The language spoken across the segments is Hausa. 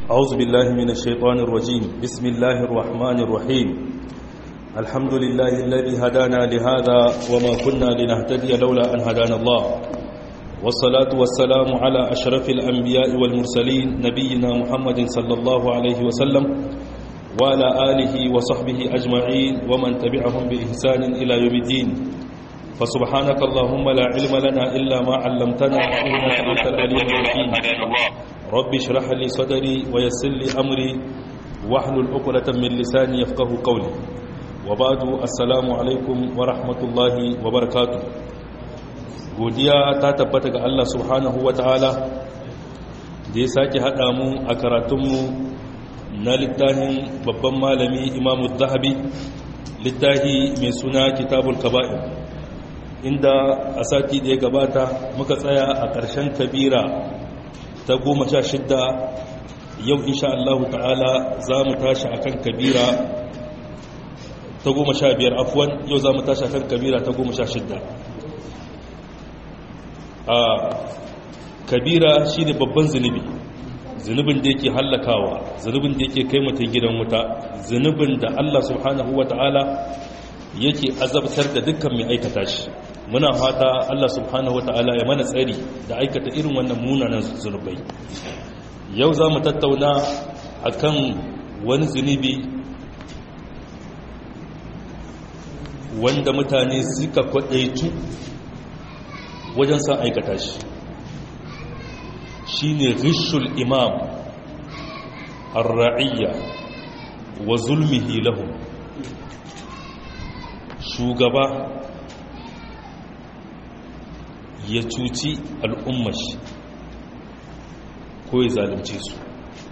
أعوذ بالله من الشيطان الرجيم بسم الله الرحمن الرحيم الحمد لله الذي هدانا لهذا وما كنا لنهتدي لولا أن هدانا الله والصلاة والسلام على أشرف الأنبياء والمرسلين نبينا محمد صلى الله عليه وسلم وعلى آله وصحبه أجمعين ومن تبعهم بإحسان إلى يوم الدين فسبحانك اللهم لا علم لنا إلا ما علمتنا إنك أنت العليم الحكيم رب اشرح لي صدري ويسر لي أمري واحلل عقدة من لساني يفقه قولي وبعد السلام عليكم ورحمة الله وبركاته godiya ta tabbata ga Allah subhanahu wa ta'ala da ya sake haɗa mu a karatunmu na littafin babban malami imamu zahabi littafi mai suna kitabul kaba'ir inda a sati da ya gabata muka tsaya a ƙarshen kabira ta goma sha shidda yau insha Allah ta'ala za mu tashi a kan kabira ta goma sha biyar afuwan yau za mu tashi a kan kabira ta goma sha shidda a kabira shi ne babban zunubi zunubin da yake hallakawa zunubin da yake kai mutum gidan wuta zunubin da Allah subhanahu wa ta'ala yake azabtar da dukkan mai aikata shi muna fata Allah subhanahu wa ta'ala ya mana tsari da aikata irin wannan munanan zunubai yau za mu tattauna akan wani zunubi wanda mutane suka kwadaitu wajen san aikata shi shi ne rishul imam arra'iyya wa zulmihi lahum shugaba ya cuci al'ummashi ko ya zalunce su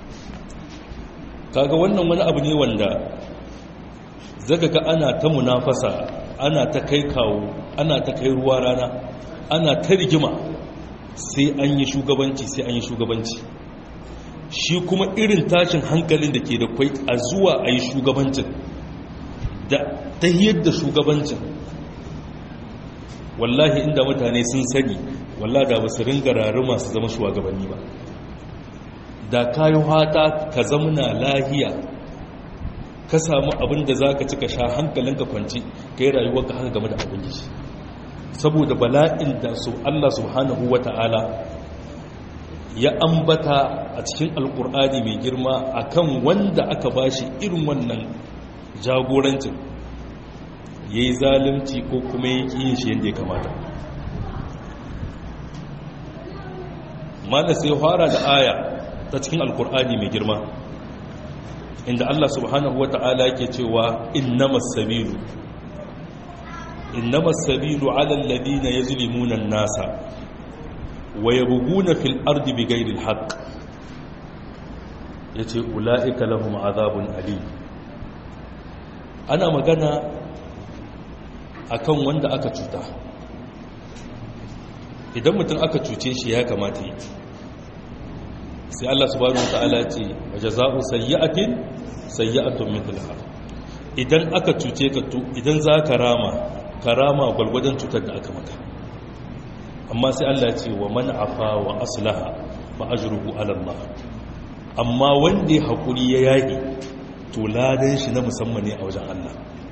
kaga wannan wani abu ne wanda zaka ga ana ta munafasa ana ta kai kawo ana ta kai ruwa rana ana ta rigima sai an yi shugabanci sai an yi shugabanci shi kuma irin tashin hankalin da ke da kwai a zuwa a yi shugabancin da ta yadda shugabancin wallahi inda mutane sun sani wallahi da ba su ringa rari masu zama shugabanni ba da kayo hata ka zamuna lahiya ka samu abin da za ka ci ka sha hankalinka kwanci ka yi rayuwar ka haka game da abin yi saboda bala'in da su Allah subhanahu wa ta'ala ya ambata a cikin alkur'ani mai girma akan wanda aka bashi irin wannan jagorancin ya yi zalunci ko kuma ya ƙi yin shi yadda ya kamata mana sai fara da aya ta cikin alkur'ani mai girma inda Allah subhanahu wa ta'ala ke cewa innamas sabilu إنما السبيل على الذين يظلمون الناس ويبغون في الأرض بغير الحق yace ula'ika lahum azabun alim ana magana akan wanda aka cuta idan mutum aka cuce shi ya kamata yi sai Allah subhanahu wataala ce wajaza'u sayyi'atin sayyi'atun mithlaha idan aka cuce ka to idan zaka rama karama gwalgwadon cutar da aka maka amma sai Allah ce wa man afa wa aslaha fa ajruhu ala Allah amma wanda ya hakuri ya yaki to ladan shi na musamman ne a wajen Allah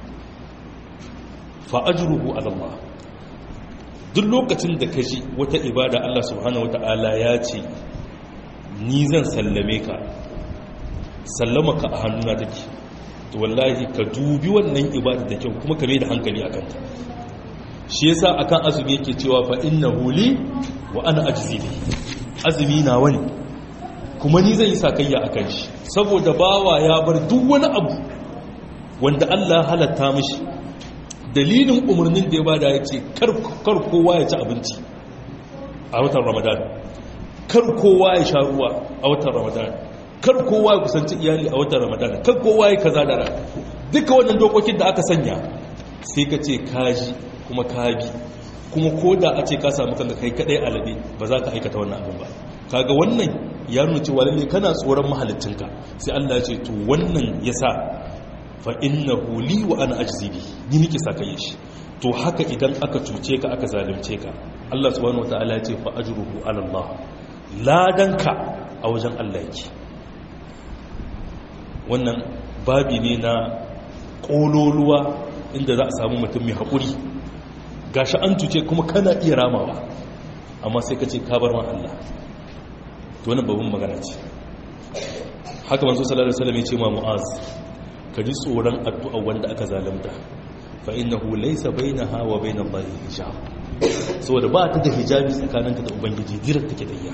fa ajruhu ala Allah duk lokacin da ka ji wata ibada Allah subhanahu wataala ya ce ni zan sallame ka sallama ka a hannuna take to wallahi ka dubi wannan ibada da kyau kuma ka mai da hankali a kanta shi yasa akan azumi yake cewa fa innahu li wa ana ajzi bi azumi na wani kuma ni zai yi sakayya akan shi saboda bawa ya bar duk wani abu wanda Allah halatta mishi dalilin umarnin da ya bada ya ce kar kowa ya ci abinci a watan ramadan kar kowa ya sha ruwa a watan ramadan kar kowa ya kusanci iyali a watan ramadan kar kowa ya kaza da rana duka wannan dokokin da aka sanya sai ka ce kaji kuma kabi kuma ko da a ce ka samu kanka kai kadai alabe ba za ka aikata wannan abin ba kaga wannan ya nuna cewa lalle kana tsoron mahalicinka sai Allah ya ce to wannan yasa fa innahu li wa ana ajzi bi ni nake saka shi to haka idan aka cuce ka aka zalunce ka Allah subhanahu wataala ya ce fa ajruhu ala Allah ladanka a wajen Allah yake wannan babi ne na ƙololuwa inda za a samu mutum mai haƙuri gashi an cuce kuma kana iya ramawa amma sai ka ce kabar ma Allah to wannan babban magana ce haka manzo sallallahu alaihi wasallam ya ce ma mu'az ka ji tsoron addu'a wanda aka zalunta fa innahu laysa bainaha wa bainallahi hijab saboda ba ta da hijabi tsakaninka da ubangiji direct take da iya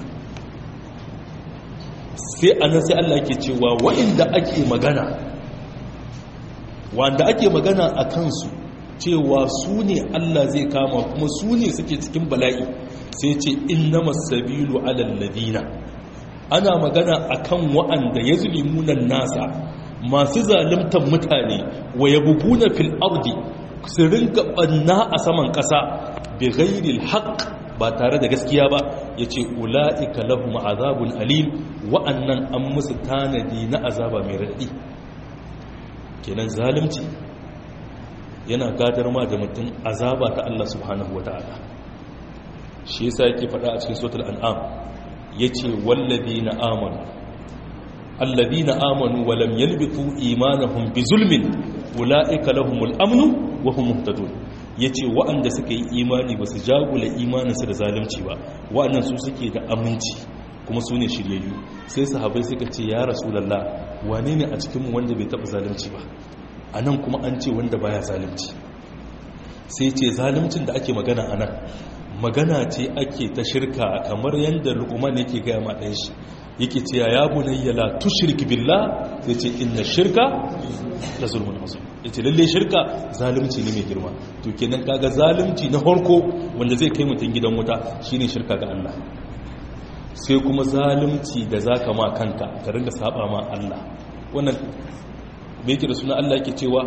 sai anan sai Allah yake cewa wa'inda ake magana wanda ake magana a kansu cewa su ne Allah zai kama kuma su ne suke cikin bala'i sai ce innamas sabilu alal ladina ana magana akan wa'anda yazlimunan nasa masu zalimtar mutane wa yabuguna fil ardi su rinka banna a saman kasa bi ghairil haqq ba tare da gaskiya ba yace ulaika lahum azabun alim wa'annan an musu tanadi na azaba mai radadi kenan zalimci yana gadar ma da mutum azaba ta Allah subhanahu wata'ala shi yasa yake faɗa a cikin suratul an'am yace wallazina amanu alladhina amanu wa lam yalbitu imanahum bizulmin ulaika lahumul amnu wa hum muhtadun yace wa'anda suka yi imani basu jagula imaninsu da zalunci ba wa'annan su suke da aminci kuma su ne shiryayyu sai sahabai suka ce ya rasulallah wane ne a cikinmu wanda bai taɓa zalunci ba a nan kuma an ce wanda baya zalunci sai ce zaluncin da ake magana a nan magana ce ake ta shirka kamar yadda lukuman yake gaya ma ɗan shi yake ce ya bunayya la tushrik billah sai ce inna shirka la zulmun azim yace lalle shirka zalunci ne mai girma to kenan kaga zalunci na farko wanda zai kai mutum gidan wuta shine shirka ga Allah sai kuma zalunci da zaka ma kanka ka ringa saba ma Allah wannan me yake da suna Allah yake cewa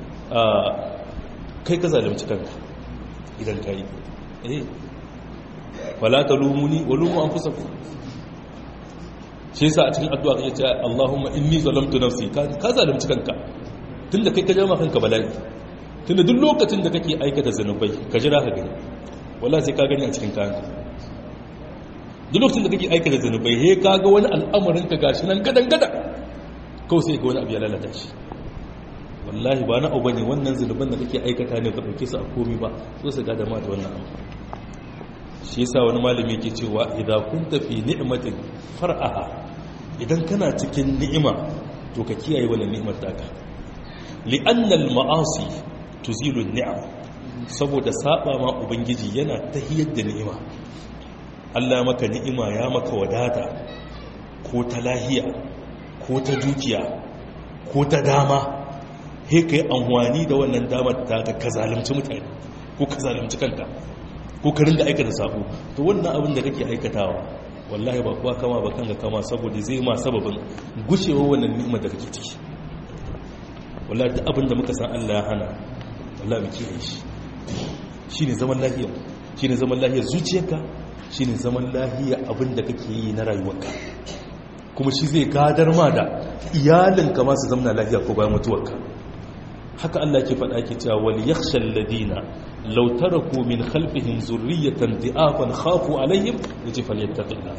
kai ka zalunci kanka idan kai eh wala talumuni wa lumu anfusakum shi yasa a cikin addu'a kake cewa Allahumma inni zalamtu nafsi ka zalunci kanka tunda kai ka jama kanka bala'i tunda duk lokacin da kake aikata zanubai ka jira ka gani wallahi sai ka gani a cikin kayanka duk lokacin da kake aikata zanubai he ka ga wani al'amarin ka gashi nan gadan gada kawai sai ga wani abu ya lalata shi wallahi ba na abu bane wannan zanuban da kake aikata ne ka dauke su a komi ba so su gada ma da wannan abu shi yasa wani malami yake cewa idan kunta fi ni'matin far'aha idan kana cikin ni'ima to ka kiyaye wannan ni'imar taka li'anna al-ma'asi tuzilu an-ni'am saboda saba ma ubangiji yana tahiyar da ni'ima Allah maka ni'ima ya maka wadata ko ta lahiya ko ta dukiya ko ta dama he kai amfani da wannan damar ta ka zalunci mutane ko ka zalunci kanka ko ka ringa aikata sabo to wannan abin da kake aikatawa wallahi ba kuwa kama ba kanka kama saboda zai ma sababin gushewa wannan ni'imar da kake ciki wallahi duk abin da muka san Allah ya hana wallahi mu kiyaye shi shine zaman lafiya shine zaman lafiyar zuciyarka shine zaman lafiya abin da kake yi na rayuwarka kuma shi zai gadar ma da iyalinka ma su zamna lafiya ko bayan mutuwarka haka Allah ke faɗa ke cewa wal yakhshal ladina law taraku min khalfihim zurriyatan di'afan khafu alaihim yace falyattaqillah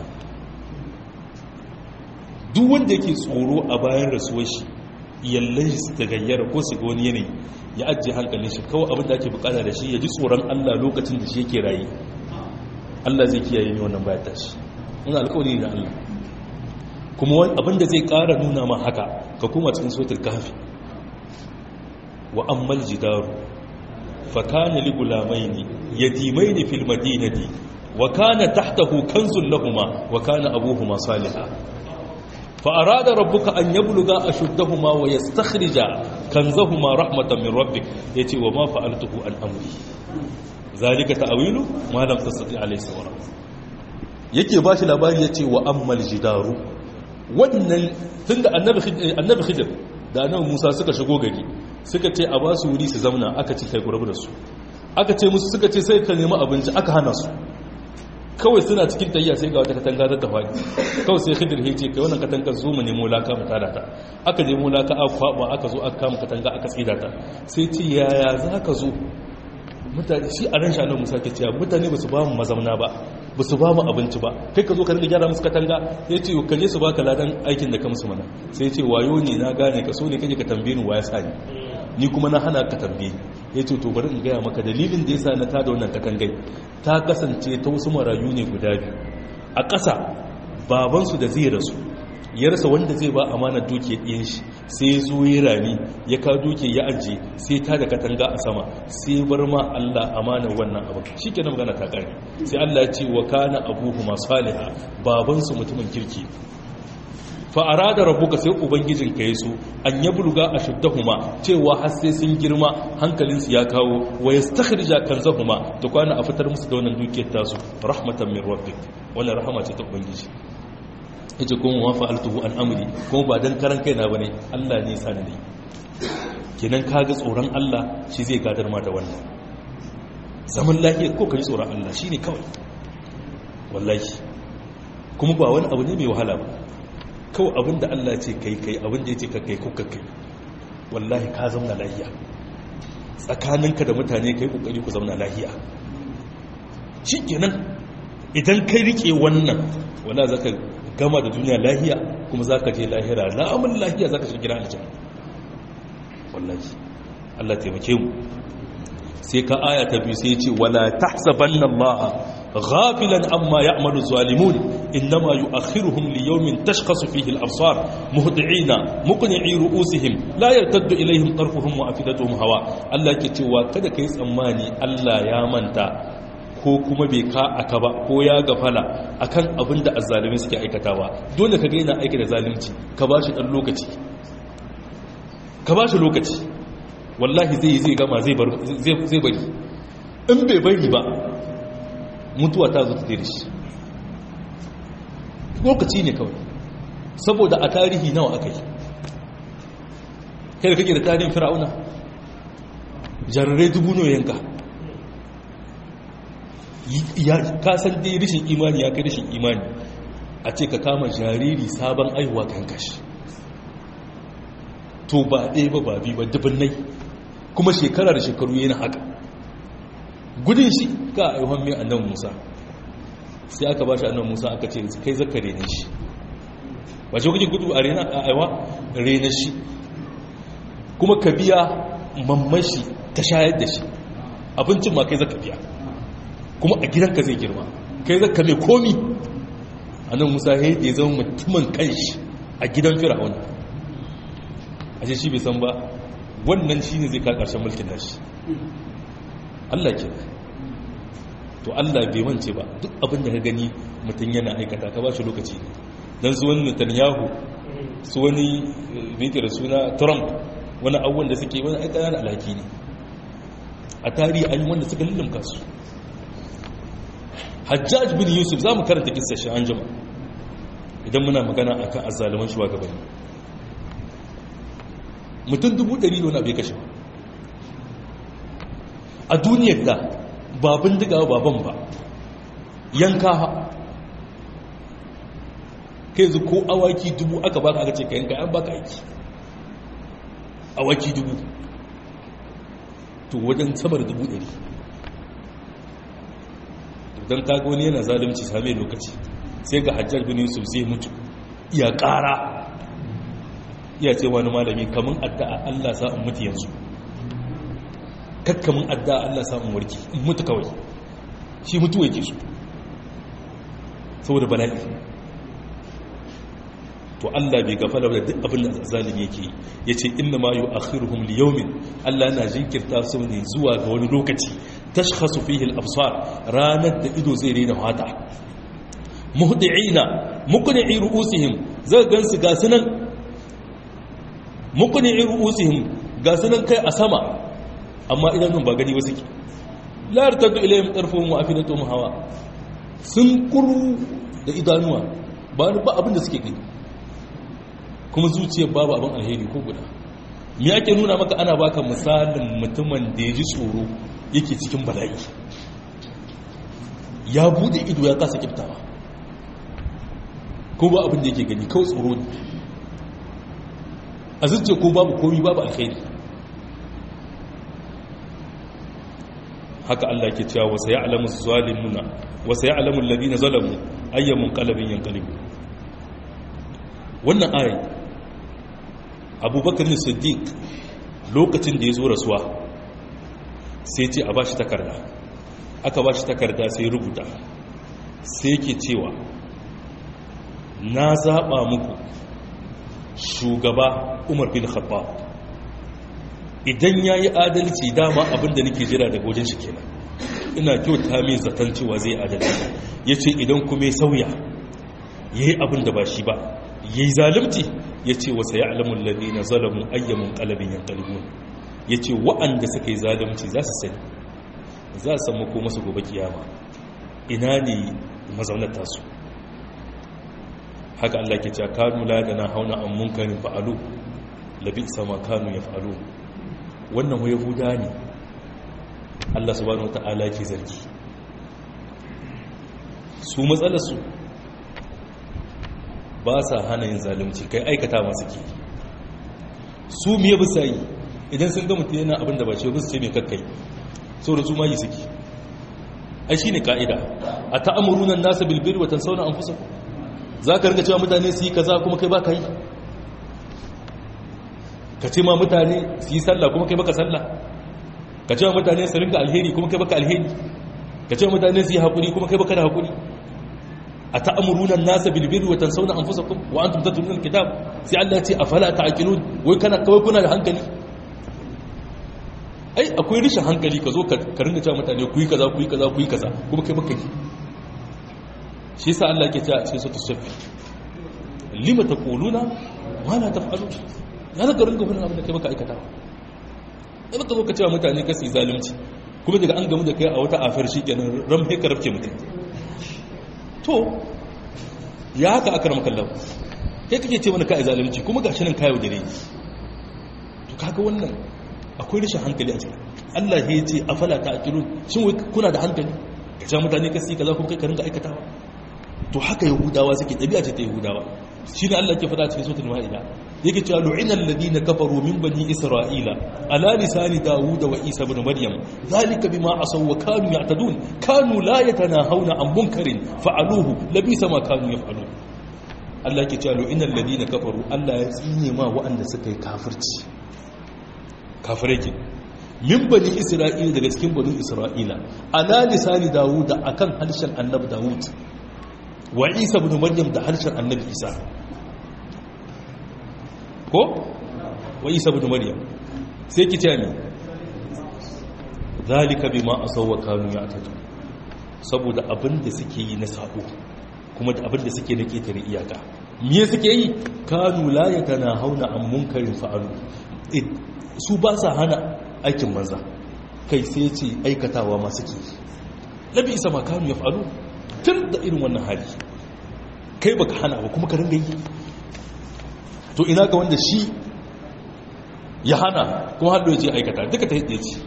duk wanda yake tsoro a bayan rasuwar shi iyallan shi ta gayyara ko su ga wani yanayi ya ajiye hankalin shi kawai abin da ake bukata da shi ya ji tsoron Allah lokacin da shi yake rayu Allah zai kiyaye ni wannan bayan tashi in alƙawari ne na Allah kuma abin da zai ƙara nuna ma haka ka kuma cikin sotar kafi wa ammal jidaru fa kana li gulamaini yatimaini fil madinati wa kana tahtahu kanzun lahumma wa kana abuhuma salihah fa arada rabbuka an yabluga ashuddahuma wa yastakhrija kanzahuma rahmatan min rabbik yace wa ma fa'altuhu an amri zalika ta'wilu ma lam tastati alayhi sabra yake bashi labari yace wa ammal jidaru wannan tunda annabi annabi khidir da annabi Musa suka shigo gari suka ce a ba su wuri su zauna aka ce kai gurabu da su aka ce musu suka ce sai ka nemi abinci aka hana su kawai suna cikin tayya sai ga wata katanga ta tafani kawai sai khidir ya ce kai wannan katanga zo mu nemo laka mu tada ta aka nemo laka aka kwaba aka zo aka kama katanga aka tsida ta sai ce yaya za ka zo mutane shi a ran shanar musa ke cewa mutane ba su ba mu mazauna ba ba su ba mu abinci ba kai ka zo ka rinka gyara musu katanga ya ce ka je su baka ladan aikin da ka musu mana sai ya ce wayo ne na gane ka so ne kake ka tambaye ni waya sani ni kuma na hana ka tambaye ya ce to bari in gaya maka dalilin da ya sa na tada wannan katangai ta kasance ta wasu marayu ne guda biyu a ƙasa babansu da zai rasu ya rasa wanda zai ba amanar duke ɗin shi sai zo ya rami ya ka duke ya ajiye sai ta da katanga a sama sai bar ma Allah amanar wannan abin shi ke magana ta ƙari sai Allah ya ce wa kana abuhu masu saliha babansu mutumin kirki fa'ara da rabuka sai ubangijin ka yi su an ya bulga a shuddahuma cewa har sai sun girma hankalinsu ya kawo wa ya stakhrija kanzahuma da kwana a fitar musu da wannan dukiyar tasu rahmatan min rabbik wannan rahama ce ta ubangiji yace kuma wa fa'altuhu an amri kuma ba dan karan kaina bane Allah ne sa ni kenan kaga tsoron Allah shi zai gadar ma da wannan zaman lafiya ko kai tsoron Allah shine kawai wallahi kuma ba wani abu ne mai wahala ba kawai abinda Allah ce kai kai abinda ya ce ka kai kuka kai wallahi ka zauna lahiya tsakaninka da mutane kai kokari ku zauna lahiya shi kenan idan kai rike wannan wala zaka gama da duniya lahiya kuma zaka je lahira la'amun lahiya zaka shiga gidan aljanna wallahi Allah taimake mu sai ka aya ta biyu sai ya ce wala tahsabanna Allah غافلا عما يعمل الظالمون إنما يؤخرهم ليوم تشخص فيه الأبصار مهدعين مقنعي رؤوسهم لا يرتد إليهم طرفهم وأفدتهم هواء الله كتوا كذا كيس أماني الله يا منتا ko kuma bai ka aka ba ko ya gafala akan abin da azzalumi suke aikatawa dole ka gaina aiki da zalunci ka ba shi ɗan lokaci ka ba shi lokaci wallahi zai zai gama zai bari in bai bari ba mutuwa ta zo ta tere shi lokaci ne kawai saboda a tarihi nawa aka yi kai da kake da tarihin fir'auna jarirai dubu ne yanka ka san dai rishin imani ya kai rishin imani a ce ka kama jariri sabon aihuwa kan kashi to ba ɗaya ba ba biyu ba dubbinai kuma shekara da shekaru yana haka gudun shi ka aihuwan mai annan musa sai aka ba shi annan musa aka ce kai zaka rene shi ba shi kuke gudu a rena a aiwa rene shi kuma ka biya mamman shi ta shayar da shi abincin ma kai zaka biya kuma a gidanka zai girma kai zaka mai komi annan musa ya yi zama mutumin kanshi a gidan fir'aun a shi bai san ba wannan shi ne zai ka ƙarshen mulkin nashi Allah ke to Allah bai mance ba duk abin da ka gani mutum yana aikata ka ba shi lokaci ne don su wani Netanyahu su wani mikir suna Trump wani abubuwan da suke wani aikata na alhaki ne a tarihi an yi wanda suka lullumka su Hajjaj bin Yusuf za mu karanta kisa shi an jama idan muna magana a kan azzaluman shugabanni mutum dubu ɗari ne wani abu ya kashe ba a duniyar da babin diga baban ba yanka ha kai zu ko awaki dubu aka baka aka ce ka yanka an baka aiki awaki dubu to wajen samar dubu ɗari don kaga wani yana zalunci same lokaci sai ga hajjar bin yusuf zai mutu iya ƙara iya ce wani malami kamun addu'a allah sa in mutu yanzu kakkamin adda Allah samun warki in mutu kawai shi mutuwa yake su saboda bala'i to Allah bai gafala da duk abin da zalimi yake ya ce inna ma yi akhiruhum liyaumin Allah na jinkirta su ne zuwa ga wani lokaci tashkhasu fihi al-absar ranar da ido zai rena hata muhdi'ina muqni'i ru'usihim zai gansu ga sunan muqni'i ru'usihim ga sunan kai a sama amma idanun ba gani ba suke layar tattu ilayen ƙarfin ma'afinatun hawa sun kuru da idanuwa ba ba abin da suke gani kuma zuciyar babu abin alheri ko guda me ake nuna maka ana baka misalin mutumin da ya ji tsoro yake cikin bala'i ya bude ido ya kasa kiftawa ko ba abin da yake gani kawai tsoro ne a zuciya ko babu komi babu alheri haka Allah ke cewa wasa ya'lamu zalimuna wasa ya'lamu alladhina zalamu ayyamun qalbin yanqalibu wannan ayi Abubakar Siddiq lokacin da ya zo rasuwa sai ce a bashi takarda aka bashi takarda sai rubuta sai ke cewa na zaɓa muku shugaba umar bin khattab idan ya yi adalci dama abinda nake jira daga wajen shi kenan ina kyauta mai zaton cewa zai adalci ya ce idan kuma ya sauya ya yi abin da ba shi ba ya yi zalimci ya ce wasa ya alamun lalli na zalamun ayyamin kalabin yan kalibun ya ce wa'anda suka yi zalimci za su sani za su samu ko masu gobe kiyama ina ne mazaunar tasu haka Allah ke cewa kanu la da na hauna an munkarin fa'alu labi sama kanu ya fa'alu wannan wa yahuda ne Allah subhanahu wata'ala ke zargi su matsalarsu ba sa hana yin zalunci kai aikata masu ke su miye bisa yi idan sun ga mutum yana abin da ba ce bisa ce mai kakkai sau da su ma yi suke ai shi ne ka'ida a ta'amurunan nasa bilbir watan sauna an fusa za ka rinka cewa mutane su yi kaza kuma kai ba ka yi ka ce ma mutane su yi sallah kuma kai baka sallah ka ce ma mutane su rinka alheri kuma kai baka alheri ka ce ma mutane su yi haƙuri kuma kai baka da haƙuri a ta'amurunan nasa bilbir watan sauna an fusa wa an tumta tunan kitab sai Allah ya ce a fala ta'aqilun wai kana kawai kuna da hankali ai akwai rishin hankali ka zo ka ringa cewa mutane ku yi kaza ku yi kaza ku yi kaza kuma kai baka yi shi yasa Allah ke cewa cikin sura safi lima taquluna ma la taf'alu ya zaka ringa fadin abin da kai baka aikata ba baka zo ka cewa mutane ka su yi zalunci kuma daga an gamu da kai a wata afar shikenan ram sai ka rafke mutum to ya haka aka ramaka Allah kai kake ce mana kai zalunci kuma gashi nan kayo dare to kaga wannan akwai rashin hankali a cikin Allah ya ce afala ta'qilun shin wai kuna da hankali ka ce mutane ka su yi kaza kuma kai ka ringa aikatawa to haka yahudawa suke ɗabi'a ce ta yahudawa shi ne Allah ke faɗa cikin sautin ma'ida yake cewa lu'ina alladhina kafaru min bani isra'ila ala lisani dawud wa isa ibn maryam zalika bima asaw wa kanu ya'tadun kanu la yatanahawna an munkarin fa'aluhu labisa ma kanu yaf'alun Allah ke cewa lu'ina alladhina kafaru Allah ya tsine ma waɗanda suka yi kafirci kafirai ke min bani isra'ila daga cikin bani isra'ila ala lisani dawud akan harshen annabi dawud wa isa bin maryam da harshen annabi isa ko wa isa bin maryam sai ki ce mi zalika bima asawwa kanu ya'tadu saboda abin da suke yi na sabo kuma da abin da suke na ketare iyaka me suke yi kanu la yakana hauna an munkarin fa'alu su ba sa hana aikin manza kai sai ce aikatawa ma suke labi isa ma kanu ya fa'alu tun da irin wannan hali kai baka hana ba kuma ka ringa yi to ina ga wanda shi ya hana kuma haɗo ya ce aikata duka ta hidde ce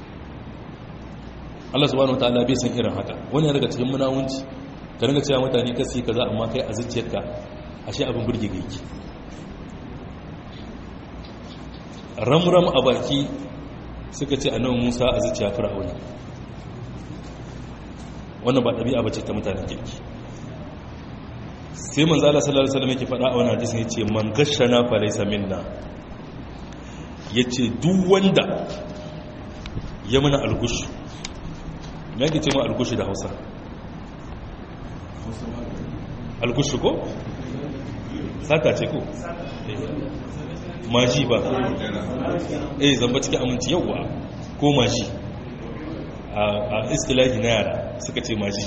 Allah subhanahu wa ta'ala bai san irin haka wani daga cikin munawunci ka ringa cewa mutane ka su kaza amma kai a zuciyarka ashe abin burge ga yake ramram a baki suka ce annabi Musa a zuciya fir'auna wannan ba ɗabi'a bace ta mutanen kirki sai manzo Allah sallallahu alaihi wasallam yake faɗa a wannan hadisi yace man gashana fa laysa minna yace duk wanda ya mana algushu me yake ce ma algushu da Hausa algushu ko sata ce ko maji ba eh zamba cikin aminci yawa ko maji a istilahi na yara suka ce maji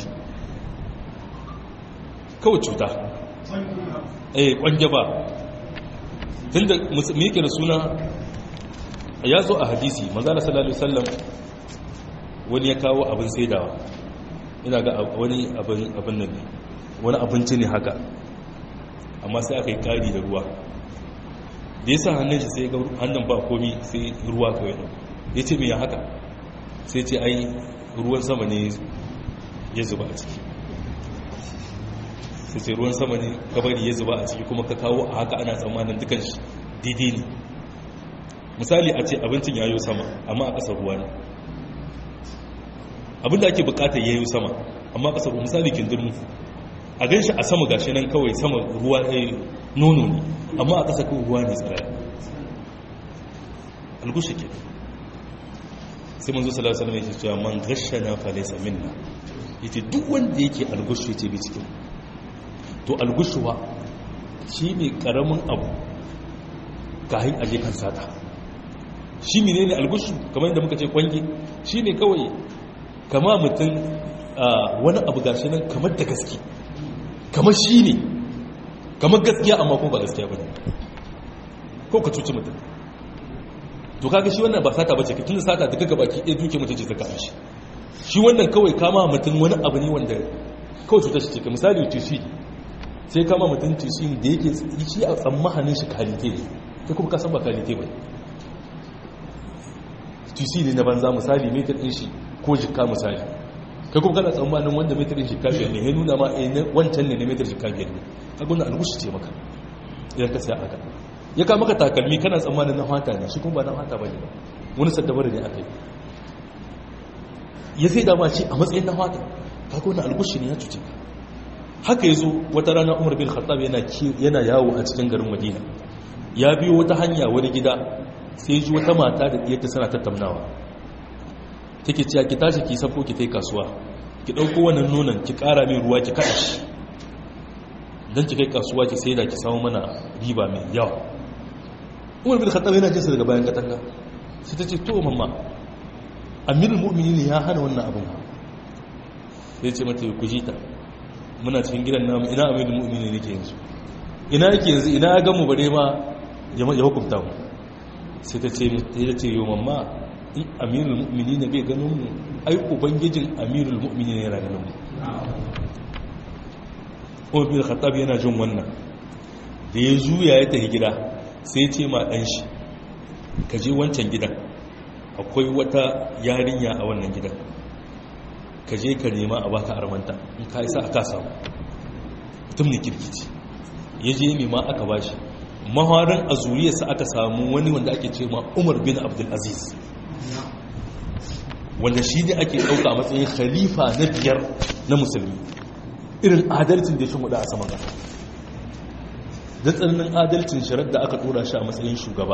kawai cuta eh kwanje ba tun da muke da suna ya zo a hadisi manzana sallallahu alaihi wasallam wani ya kawo abin saidawa ina ga wani abin nan ne wani abinci ne haka amma sai aka yi kari da ruwa da ya sa hannun shi sai ga hannun ba komi sai ruwa kawai ya ce mai ya haka sai ce ai ruwan sama ne ya zuba a ciki sai ce ruwan sama ne kabari ya zuba a ciki kuma ka kawo a haka ana tsammanin dukan shi daidai ne misali a ce abincin ya yi sama amma a ƙasar ruwa ne abinda ake bukatar yayi sama amma kasar misali kindirmu a gan shi a sama gashi nan kawai sama ruwa nono ne amma a ƙasa kawai ruwa ne tsiraya algushi ke sai manzo sallallahu alaihi wasallam yake cewa man ghashana fa laysa minna yace duk wanda yake algushi yace bi cikin to algushuwa shine karamin abu kahin aje kan sata shi menene algushu kamar yadda muka ce kwange shine kawai kama mutum wani abu gashi nan kamar da gaske kamar shi ne kamar gaskiya amma kuma ba gaskiya ba ne ko ka cuci mutum to kaga shi wannan ba sata bace tun da sata daga gabaki ɗaya duke mutum ce ta kama shi shi wannan kawai kama mutum wani abu ne wanda kawai cutar shi ce ka misali tusi sai kama mutum tusi da yake shi a tsammanin shi kalite ne sai kuma kasan ba kalite ba tusi ne na banza misali metar ɗin shi ko jikka misali kai kuma kana tsammanin wanda metarin jikka biyar ne ya nuna ma wancan ne na metar jikka biyar ne ka gudun algushi ce maka idan ka sai aka ya ka maka takalmi kana tsammanin na hata ne shi kuma ba na hata ba ne ba wani saddabar ne aka yi ya sai dama ce a matsayin na hata ka gudun algushi ne ya cuce ka haka ya zo wata rana umar bin khattab yana yawo a cikin garin madina ya biyo wata hanya wani gida sai ji wata mata da ɗiyarta suna tattaunawa take cewa ki tashi ki safo ki tai kasuwa ki dauko wannan nonon ki kara mai ruwa ki kada shi dan ki kai kasuwa ki sai da ki samu mana riba mai yawa Umar bin Khattab yana jinsa daga bayan katanga sai ta ce to mamma Amirul Mu'minin ya hana wannan abun sai ce mata ku ji ta muna cikin gidan namu ina Amirul Mu'minin yake yanzu ina yake yanzu ina ya gamu bare ma ya hukunta mu sai ta ce ta ce yo mamma in amirul mu'mini ne bai ganin mu ai ubangijin amirul mu'mini ne yana ganin mu kuma bin khattab yana jin wannan da ya juya ya tafi gida sai ce ma ɗan shi ka je wancan gidan akwai wata yarinya a wannan gidan ka je ka nema a baka armanta in ka isa aka samu mutum ne kirkici ya je nema aka bashi maharin a zuriyarsa aka samu wani wanda ake ce ma umar bin abdulaziz wanda shi ne ake ɗauka a matsayin khalifa na biyar na musulmi irin adalcin da ya shin a saman ƙasa da tsananin adalcin shirar da aka tura shi a matsayin shugaba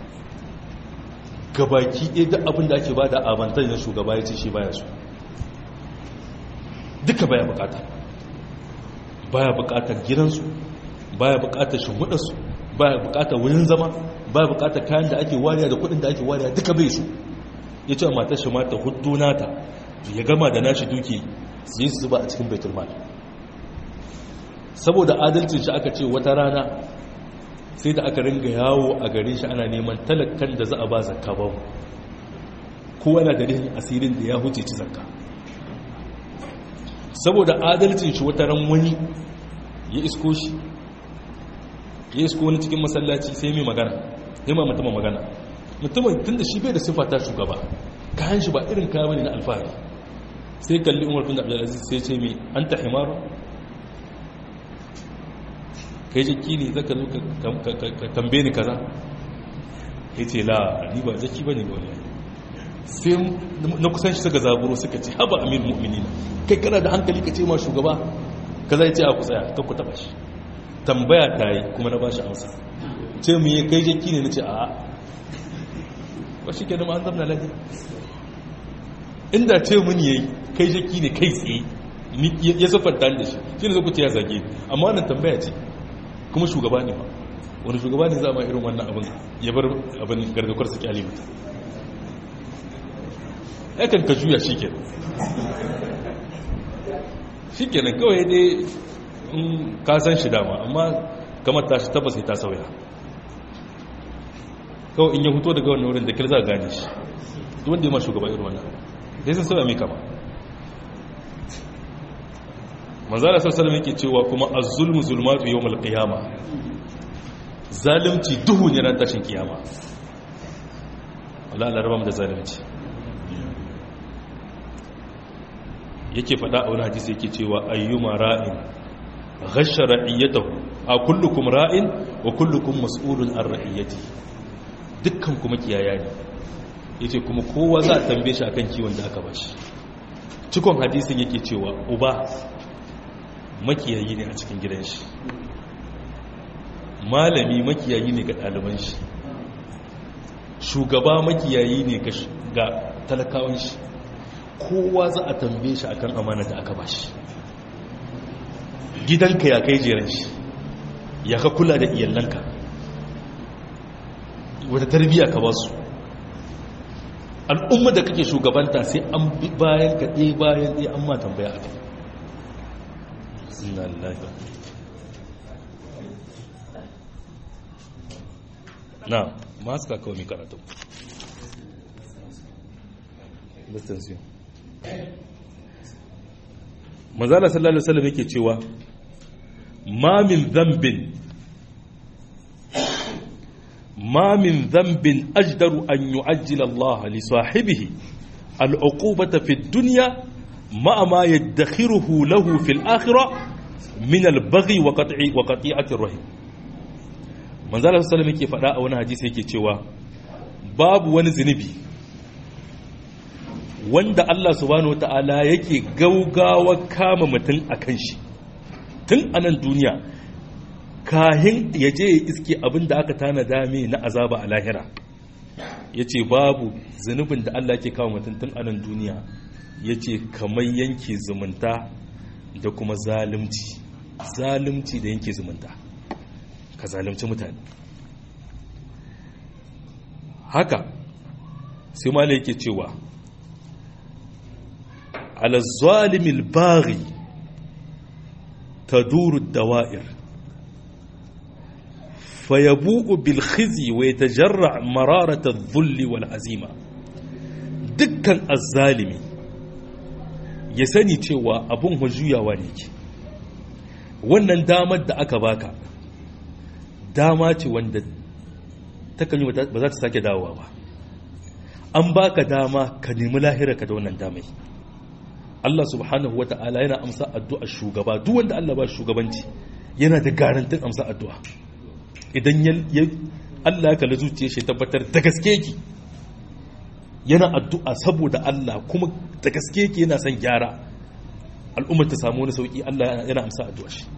gabaki ɗaya duk abin da ake ba da abantar na shugaba ya ce shi baya su duka baya bukata baya bukatar gidansu baya bukatar shimfiɗarsu baya bukatar wurin zama baya bukatar kayan da ake wariya da kudin da ake wariya duka bai su ya ce matar shi mata hudu nata ya gama da nashi duki su yi su zuba a cikin baitul mal saboda adalcin shi aka ce wata rana sai da aka ringa yawo a gare shi ana neman talakkan da za a ba zakka ba kowa na da rihin asirin da ya huce ci zakka saboda adalcin shi wata ran wani ya isko shi ya isko wani cikin masallaci sai mai magana sai ma mutumin magana mutumin tun da shi bai da siffa ta shugaba kayan shi ba irin kaya bane na alfahari sai kalli umar bin abdulaziz sai ce mai an ta himaru kai jaki ne zaka zo ka tambaye ni kaza ya ce la ni ba jaki bane wani sai na kusan shi suka zaburo suka ce haba amir mu'mini kai kana da hankali ka ce ma shugaba kaza ya ce a ku tsaya kan ku taba shi tambaya ta yi kuma na ba shi amsa ce mu yi kai jaki ne na ce a ba shi ke da ma'an zamna lafi inda ce mun yi kai jaki ne kai tsaye ya siffanta da shi shi ne zaku ce ya zage amma wannan tambaya ce kuma shugaba ne ba wani shugaba ne za ma irin wannan abin ya bar abin gargakwar su kyale mutu yakan ka juya shi ke shi ke nan kawai dai in ka san shi dama amma kamar ta shi tabbas ta sauya kawai in ya fito daga wannan wurin da kir za a gane shi duk wanda ya ma shugaba irin wannan sai sun sauya mai kama manzara sassalam yake cewa kuma az-zulmu zulmatu yawmal qiyama zalimci duhu ne ran tashin kiyama Allah Allah rabam da zalimci yake fada a wani hadisi yake cewa ayyuma ra'in ghashara ra'iyatahu a kullukum ra'in wa kullukum mas'ulun an ra'iyati dukkan kuma kiyaya ne yace kuma kowa za a tambaye shi akan kiwon da aka bashi cikon hadisin yake cewa uba makiyayi ne a cikin gidan shi malami makiyayi ne ga ɗaliban shi shugaba makiyayi ne ga talakawan shi kowa za a tambaye shi akan amana da aka bashi gidanka ya kai jeren shi ya ka kula da iyalanka wata tarbiyya ka ba su al'umma da kake shugabanta sai an bayan ka ɗaya bayan ɗaya an ma tambaya a kai inna lillahi na masu kakawa mai karatu distansiyo manzala sallallahu alaihi wasallam yake cewa ma min dhanbin ma min dhanbin ajdaru an yu'ajjila Allah li sahibihi al'uqubata fi dunya ma ma yadakhiruhu lahu fil akhirah min al-baghi wa qat'i wa qati'ati ar-rahim manzala sallallahu alaihi yake faɗa a wani hadisi yake cewa babu wani zinubi wanda Allah subhanahu wata'ala yake gaugawa kama mutum a kan shi tun a nan duniya kahin ya je ya iske abin da aka tana dame na azaba a lahira ya ce babu zunubin da Allah ke kawo mutum tun a nan duniya ya ce kamar yanke zumunta da kuma zalimci zalimci da yanke zumunta ka zalimci mutane haka sai ma yake cewa على الظالم الباغي تدور الدوائر فيبوء بالخزي ويتجرع مرارة الذل والعزيمة دكا الظالم يسني cewa abun hujuyawa ne ke wannan damar da aka baka dama ce wanda takan yi ba za ta sake dawowa ba an baka dama ka nemi lahirarka da wannan damai Allah subhanahu wata'ala yana amsa addu'a shugaba duk wanda Allah ba shugabanci yana da garantin amsa addu'a idan ya Allah ya kalli zuciya shi tabbatar da gaske ki yana addu'a saboda Allah kuma da gaske ki yana son gyara al'ummar ta samu wani sauki Allah yana amsa addu'a shi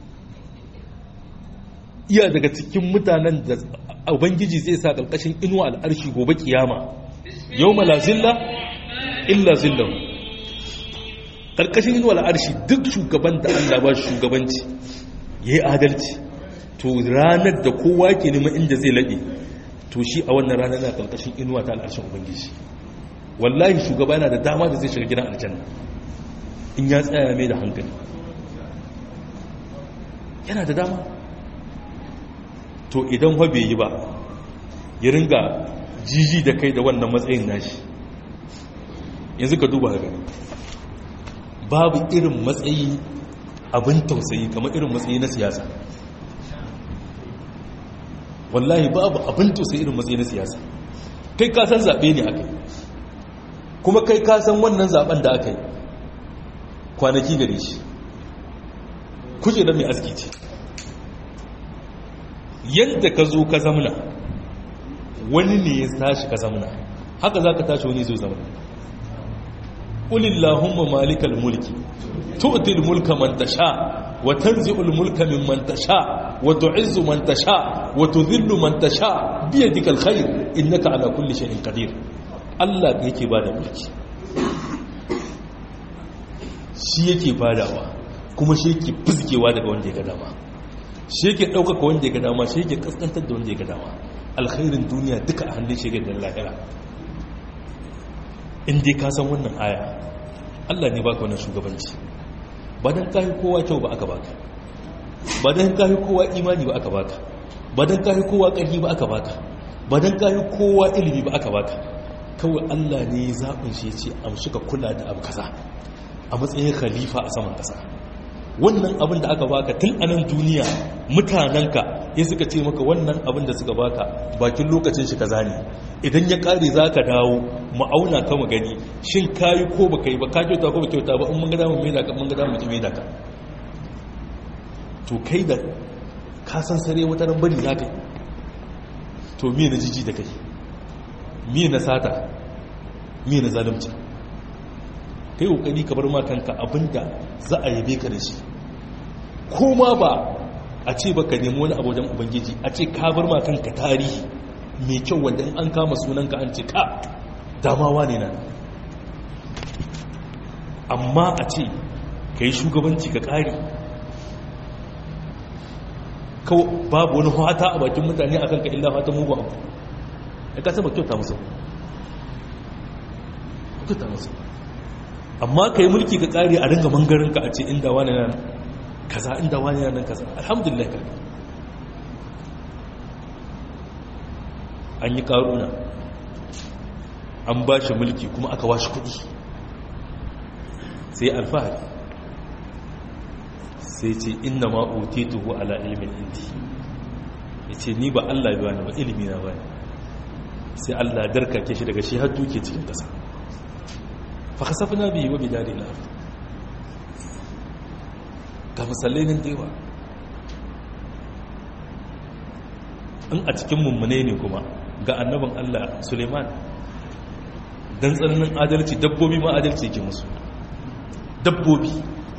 iya daga cikin mutanen da ubangiji zai sa karkashin inuwa al'arshi gobe kiyama yawma la zilla illa zillahu karkashin inuwa al'arshi duk shugaban da Allah ba shugabanci ya yi adalci to ranar da kowa ke neman inda zai laɗe to shi a wannan ranar na karkashin inuwa ta al'arshin ubangiji wallahi shugaba yana da dama da zai shiga gidan aljanna in ya tsaya mai da hankali yana da dama to idan wa bai yi ba ya ringa jiji da kai da wannan matsayin nashi yanzu ka duba gani babu irin matsayi abin tausayi kamar irin matsayi na siyasa wallahi babu abin tausayi irin matsayi na siyasa kai kasan zaɓe ne aka yi kuma kai kasan wannan zaɓen da aka yi kwanaki gare shi kuje da mai aski ce yadda ka zo ka zamna wani ne ya tashi ka zamna haka za ka tashi wani zo zamna قل اللهم مالك الملك تؤتي الملك من تشاء وتنزع الملك ممن تشاء وتعز من تشاء وتذل من تشاء بيدك الخير إنك على كل شيء قدير الله yake bada mulki shi yake badawa kuma shi yake fizgewa daga wanda ya ga dama shi yake ɗaukaka wanda ya ga dama shi yake kaskantar da wanda ya ga dama alkhairin duniya duka a hannun shi da lahira in dai ka san wannan aya Allah ne baka wannan shugabanci ba dan kai kowa kyau ba aka baka ba dan kai kowa imani ba aka baka ba dan kai kowa ƙarfi ba aka baka ba dan kai kowa ilimi ba aka baka kawai Allah ne ya zaɓin shi ya ce amshi ka kula da abu kaza a matsayin khalifa a saman ƙasa wannan abin da aka baka tun a nan duniya mutanenka ya suka ce maka wannan abin da suka baka bakin lokacin shi kaza ne idan ya kare za ka dawo ma'auna ka gani shin kayi ko ba ka yi ba ka kyauta ko ba kyauta ba in mun gada mun maida ka mun gada mun maida ka to kai da ka san sare wata ran bari za ka yi to me na jiji da kai me na sata me na zalunci kai kokari ka bar ma kanka abinda za a yabe ka da shi ko ma ba a ce baka nemi wani abu wajen ubangiji a ce ka bar ma kanka tarihi mai kyau wanda in an kama sunanka an ce ka damawa ne nan amma a ce ka yi shugabanci ka ƙari babu wani hata a bakin mutane a kanka illa fata mugu abu ya kasa ba kyauta musu kyauta musu amma ka yi mulki ka ƙari a ringa mangarinka a ce inda wani nan kaza inda wani nan kaza alhamdulillah ka an yi ƙaruna an ba shi mulki kuma aka washe kuɗi sai alfahari sai ce inna ma utituhu ala ilmin indi ya ce ni ba Allah biya ni ba ilimi na ba sai Allah darkake shi daga shi har duke cikin ƙasa fa kasafna bihi wa bidari na ga misalai nan dewa in a cikin mummune ne kuma ga annabin Allah Suleiman dan tsananin adalci dabbobi ma adalci yake musu dabbobi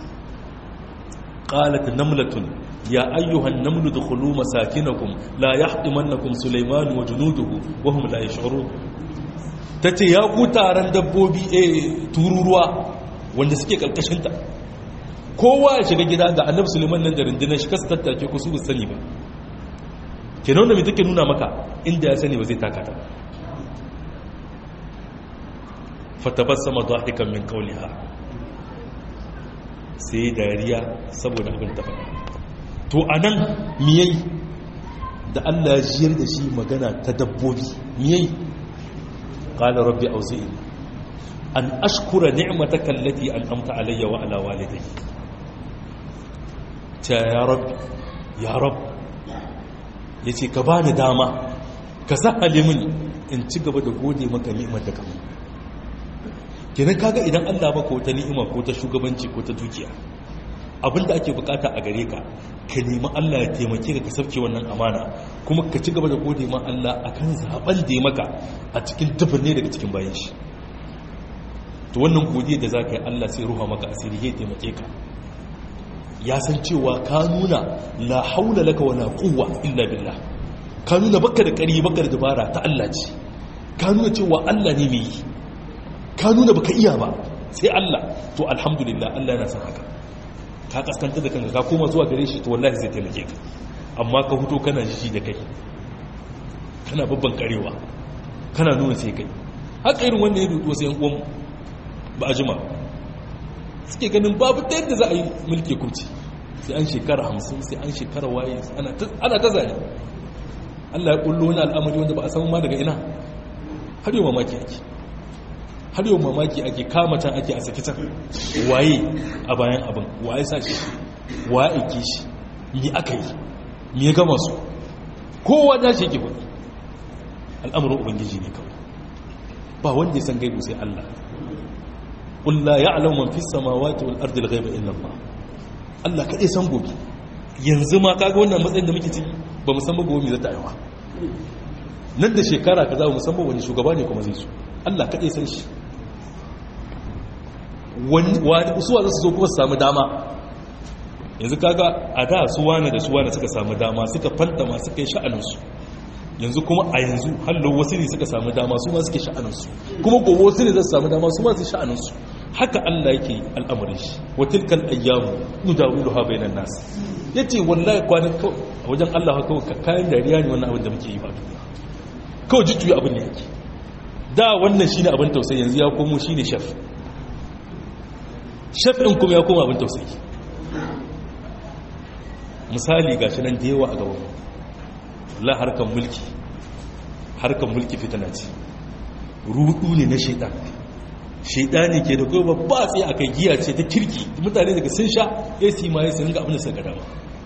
qalat namlatun ya ayyuhan namlu dukhulu masakinakum la yahdimannakum sulaiman wa junuduhu wa hum la yash'urun tace ya ku taron dabbobi eh tururuwa wanda suke kalkashin ta kowa ya shiga gida ga annabi sulaiman nan da rundunar shi kasu tattake ku su sani ba kenan da me take nuna maka inda ya sani ba zai taka ta fatabassama dhahikan min qawliha sai dariya saboda abin ta faɗa to anan miyai da Allah ya jiyar da shi magana ta dabbobi miyai qala rabbi awzi'ni an ashkura ni'mataka allati an'amta alayya wa ala walidayya ta ya rabbi ya rabbi yace ka bani dama ka sahale mini in ci gaba da gode maka ni'imar da ka mun kenan kaga idan Allah baka wata ni'ima ko ta shugabanci ko ta dukiya abinda ake bukata a gare ka ka nemi Allah ya taimake ka ka sauke wannan amana kuma ka ci gaba da gode ma Allah akan zaben da ya maka a cikin ne daga cikin bayan shi to wannan godiya da zaka yi Allah sai ruha maka asiri ya taimake ka ya san cewa ka nuna la haula laka wala quwwa illa billah ka nuna baka da ƙari baka da dabara ta Allah ce ka nuna cewa Allah ne mai yi ka nuna baka iya ba sai Allah to alhamdulillah Allah yana son haka ka kaskanta da kanka ka koma zuwa gare shi to wallahi zai taimake ka amma ka huto kana shi da kai kana babban karewa kana nuna sai kai haka irin wanda ya duto sai yan uwan ba a jima suke ganin babu ta yadda za a yi mulki kurci sai an shekara hamsin sai an shekara waye ana ta zane Allah ya kullo wani al'amari wanda ba a san ma daga ina har yau mamaki ake har yau mamaki ake kama can ake a saki can waye a bayan abin waye sa shi waye aiki shi mi aka yi mi ya gama su kowa da shi yake kudi al'amuran ubangiji ne kawai ba wanda ya san gaibu sai Allah qul la ya'lamu man fis samawati wal ardi al-ghaiba illa Allah Allah kadai san gobe yanzu ma kaga wannan matsayin da muke ciki ba mu san ba gobe me zata yawa nan da shekara kaza ba mu san ba wani shugaba ne kuma zai so Allah kadai san shi usuwa za su zo kuma su samu dama yanzu kaga a da su wane da su wane suka samu dama suka fantama suka yi sha'aninsu yanzu kuma a yanzu hallo wasu ne suka samu dama su ma suke sha'aninsu kuma gobe wasu ne za su samu dama su ma su sha'aninsu haka Allah yake al'amarin shi wa tilkal ayyamu nudawilu ha bainan nas yace wallahi kwanan kawai a wajen Allah kawai kayan dariya ne wannan abin da muke yi ba duniya kawai jujjuya abin ne yake da wannan shine abin tausayi yanzu ya komo shine shaf shaf din kuma ya koma abin tausayi misali gashi nan da yawa a gaban Allah harkan mulki harkan mulki fitana ce rudu ne na shaitan shaidani ke da goma ba tsaye a kai giya ce ta kirki mutane daga sun sha ya su yi ma ya su ringa abin da suka dama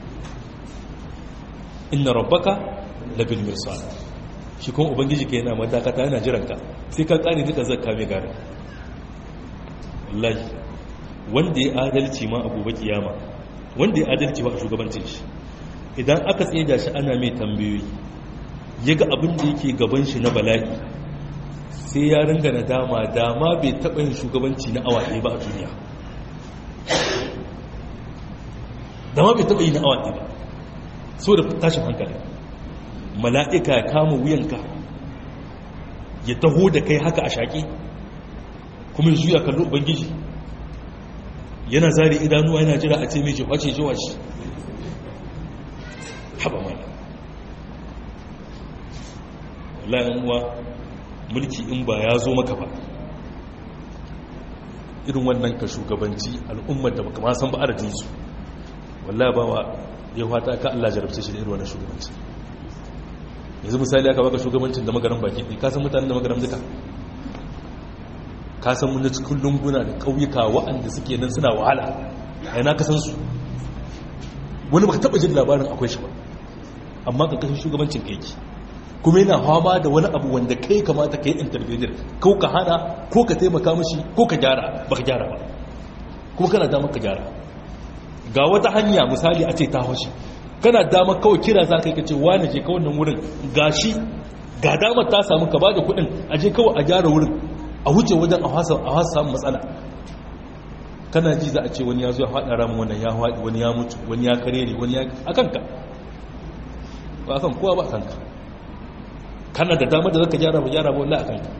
inna rabbaka labil mirsal shi kuma ubangiji ka yana madakata yana jiranka sai ka kare duka zakka mai gara wallahi wanda ya adalci ma a gobe kiyama wanda ya adalci ba a shugabancin shi idan aka tsaye da shi ana mai tambayoyi ya ga abin da yake gaban shi na bala'i sai ya ringa na dama dama bai taɓa yin shugabanci na awa ɗaya ba a duniya dama bai taɓa yi na awa ɗaya ba so da tashin hankali mala'ika ya kama wuyanka ya taho da kai haka a shaƙi kuma ya juya kallo ubangiji yana zari idanuwa yana jira a ce mai jiwace jiwace haɓa mana wallahi uwa mulki in ba ya zo maka ba irin wannan ka shugabanci al'ummar da baka ma san ba adadinsu wallahi ba wa ya fata ka Allah jarabce shi da irin wannan shugabanci yanzu misali aka baka shugabancin da magaran baki ɗi ka san mutanen da magaran duka ka san mun cikin lunguna da ƙauyuka waɗanda suke nan suna wahala a yana ka san su wani baka taɓa jin labarin akwai shi ba amma ka kashin shugabancin kaiki kuma yana fama da wani abu wanda kai kamata ka yi intervenir ko ka hana ko ka taimaka mashi ko ka gyara ba ka gyara ba kuma kana damar ka gyara ga wata hanya misali a ce ta hoshi kana damar kawai kira za ka yi kace wani je ka wannan wurin ga shi ga damar ta samu ka ba da kuɗin a je kawai a gyara wurin a wuce wajen a hasa samun matsala kana ji za a ce wani ya zo ya faɗa ramin wannan ya faɗi wani ya mutu wani ya kare ne wani ya a kanka ba a kan kowa ba a kanka kana da damar da zaka gyara ba gyara ba wallahi a kanka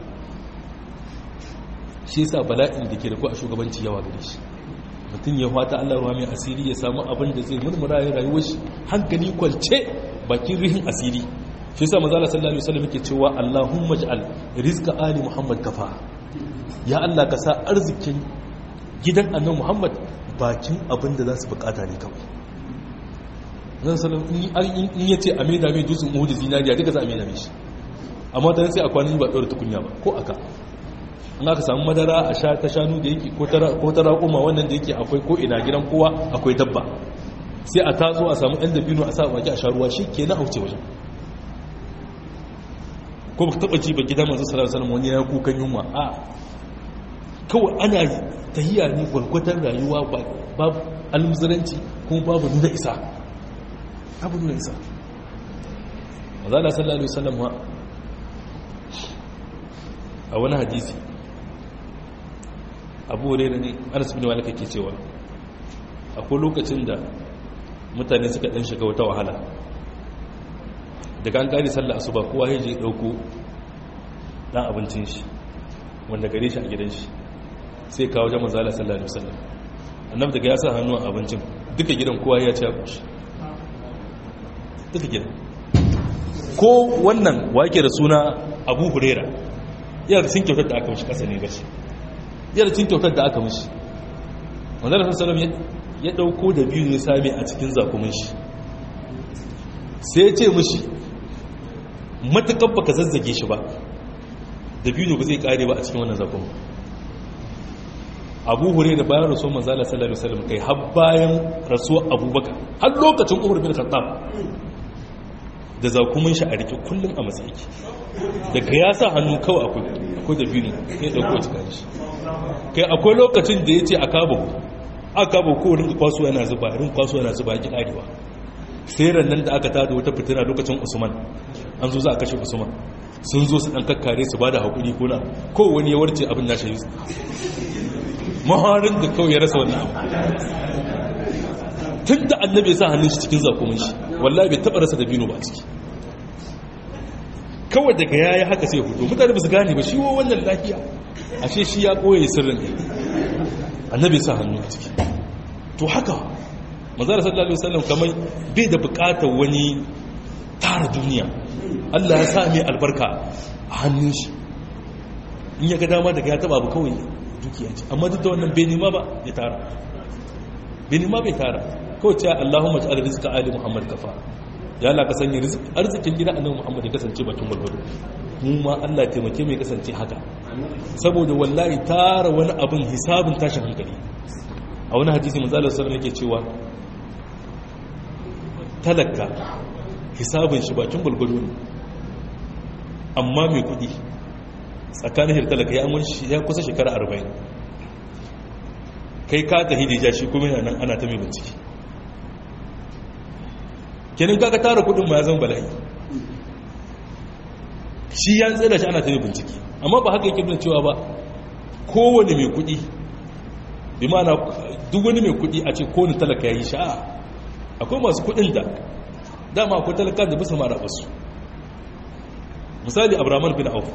shi yasa bala'in da ke da ku a shugabanci yawa gare shi mutum ya fata Allah ruwa mai asiri ya samu abin da zai murmura ya rayuwar shi hankali kwalce bakin rihin asiri shi yasa manzo Allah sallallahu alaihi wasallam yake cewa Allahumma ij'al rizqa ali Muhammad kafa ya Allah ka sa arzikin gidan annabi Muhammad bakin abin da za su bukata ne kawai zan salam in yace a maida mai dutsen Uhud zinariya duka za a maida mai shi amma dan sai a kwanan ba ɗaura tukunya ba ko aka in aka samu madara a sha ta shanu da yake ko ta raƙuma wannan da yake akwai ko ina gidan kowa akwai dabba sai a tazo a samu ɗan dabino a sa baki a sha ruwa shi ke na auce wajen ko ba taɓa ji ba gidan manzo sallallahu alaihi wani ya kukan yunwa a kawai ana tahiya ne gwargwadon rayuwa babu almuzuranci kuma babu nuna isa babu nuna isa manzo sallallahu alaihi wasallam a wani hadisi abu hurairah ne anas bin malik yake cewa akwai lokacin da mutane suka dan shiga wata wahala daga an gari sallah asuba kowa ya je dauko dan abincin shi wanda gare shi a gidan shi sai kawo jama'a zalla sallallahu alaihi wasallam annabi daga ya sa hannu a abincin duka gidan kowa ya ci abinci duka gidan ko wannan wake da suna abu hurairah yana cin kyautar da aka mishi kasa ne gashi yana cin kyautar da aka mishi wanda da sassalam ya dauko da biyu ya same a cikin zakumin shi sai ya ce mishi matukan baka zazzage shi ba da biyu ba zai kare ba a cikin wannan zakumin abu hure da bayan rasuwar manzala sallallahu alaihi wasallam kai har bayan rasuwar abubakar har lokacin umar bin khattab da zakumin shi a rike kullum a matsayi daga ya sa hannu kawai akwai da biyu ya dauko cikin shi kai akwai lokacin da ya ce a kabo a kabo ko rinka kwaso yana zuba rin kwaso yana zuba ya karewa sai nan da aka tada wata fitina lokacin usman an zo za a kashe usman sun zo su dan kakkare su ba da haƙuri ko na ko wani ya warce abin nashi yi maharin da kawai ya rasa wannan abu tun da annabi ya sa hannun shi cikin zakumin shi wallahi bai taɓa rasa da bino ba ciki kawai daga ya yi haka sai fito mutane ba su gane ba shi wa wannan lafiya ashe shi ya ɓoye sirrin ne annabi sa hannu a ciki to haka mazara sallallahu alaihi wasallam kamar bai da bukatar wani tara duniya Allah ya sa mai albarka a hannun shi in ya ga dama daga ya taba abu kawai dukiya ce amma duk da wannan bai nema ba ya tara bai nema bai tara kawai cewa Allahumma ta'ala rizqa ali Muhammad kafa ya Allah ka sanya arzikin gida annabi Muhammad ya kasance bakin gurgudu mu ma Allah taimake mai kasance haka saboda wallahi tara wani abin hisabin tashin hankali a wani hadisi manzo Allah sallallahu alaihi cewa talaka hisabin shi bakin gurgudu ne amma mai kudi tsakanin shi talaka ya mun shi ya kusa shekara 40 kai ka ta hidija shi kuma yana nan ana ta mai bincike kenan kaga tara kudin ma ya zama bala'i shi ya tsira shi ana ta mai bincike amma ba haka yake nuna cewa ba kowane mai kuɗi bi mana duk wani mai kuɗi a ce kowane talaka ya yi sha'a akwai masu kuɗin da dama akwai talaka da bisa mara basu misali abraman bin auf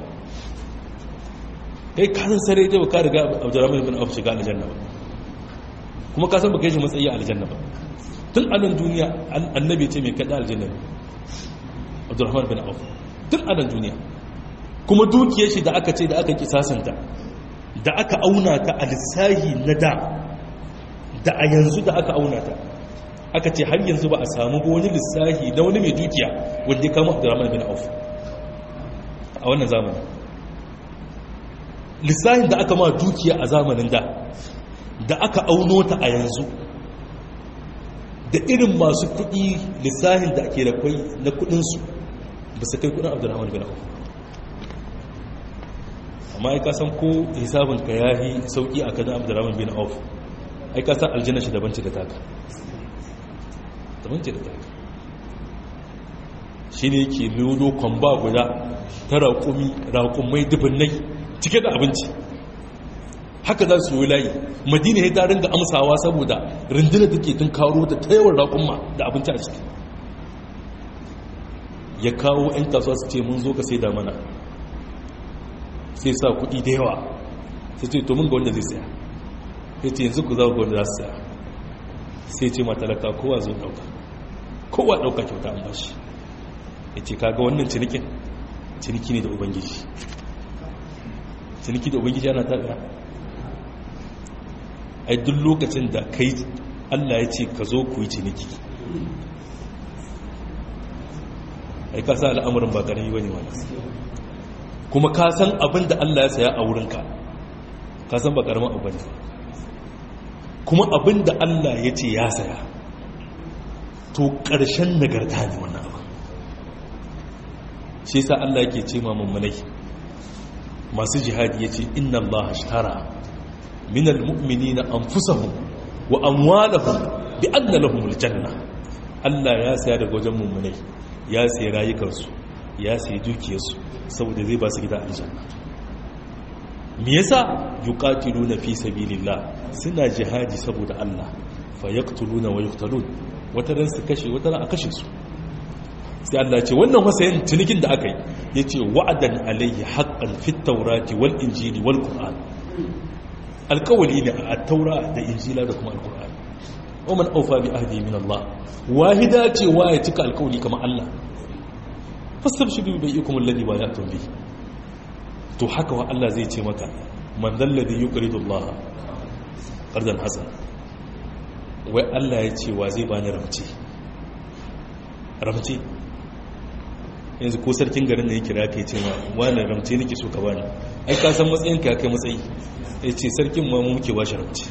kai kasan sare dai ka riga abraman bin auf shiga aljanna ba kuma ka san baka yi shi matsayi a aljanna ba tun anan duniya annabi ce mai kada aljanna ne abdurrahman bin auf tun anan duniya kuma dukiyar shi da aka ce da aka kisasanta da aka auna ta a lissahi na da da a yanzu da aka auna ta aka ce har yanzu ba a samu ba wani lissahi na wani mai dukiya wanda ya kama abdurrahman bin auf a wannan zamanin lissahin da aka ma dukiya a zamanin da da aka auno ta a yanzu da irin masu kudi lissahin da ake da kwai na kudinsu ba su kai kudin abdurrahman bin auf amma ai ka san ko hisabin ka yahi sauki a kadan abdurrahman bin auf ai ka san aljanna shi daban ce da taka daban ce da taka shi ne yake lodo kwamba guda ta raƙumi raƙumai dubunnai cike da abinci haka za su yi layi madina ya ta ringa amsawa saboda rundunar da ke tun karo da ta yawan raƙumma da abinci a ciki ya kawo 'yan kasuwa su ce mun zo ka sai da mana sai sa kuɗi da yawa sai ce to mun ga wanda zai saya sai ce yanzu ku za ku wanda za su saya sai ce matalaka kowa zo ɗauka kowa ɗauka kyauta an bashi ya ce kaga wannan cinikin ciniki ne da ubangiji ciniki da ubangiji ana taɓa ai duk lokacin da kai allah ya ce ka zo ku yi ciniki ai ka sa al'amuran ba ƙarami wani wani kuma ka san abin da allah ya saya a wurinka ka san ba ƙaramin abu ne kuma abin da allah ya ce ya saya to ƙarshen nagarta ne wannan abu shi sa Allah yake ce ma mummunai masu jihadi yace inna Allah ashtara minal mu'minina anfusahum wa amwalahum bi anna lahumul janna Allah ya saya daga wajen mummunai ya sayi rayukansu ya sayi dukiyarsu saboda zai ba su gida aljanna me yasa yuqatiluna fi sabilillah suna jihadi saboda Allah fayaqtuluna wa yuqtalun wata ran su kashe wata ran a kashe su sai Allah ce wannan wasayin cinikin da aka yi ya ce wa'adan alayhi haƙƙan fit taurati wal injili wal ƙur'an alƙawali ne a taura da injila da kuma alƙur'an oman aufa bi ahdi min Allah wahida ce wa ya cika alƙawali kamar Allah fastabshiru bai ikum alladhi wa ya'tum bi to haka wa Allah zai ce maka man dalladhi yuqridu Allah qardan hasan wai Allah ya ce wa zai bani ramce ramce yanzu ko sarkin garin da ya kira ka ce ma wani ramce nake so ka bani ai ka san matsayin ka kai matsayi ya ce sarkin ma mu muke bashi ramce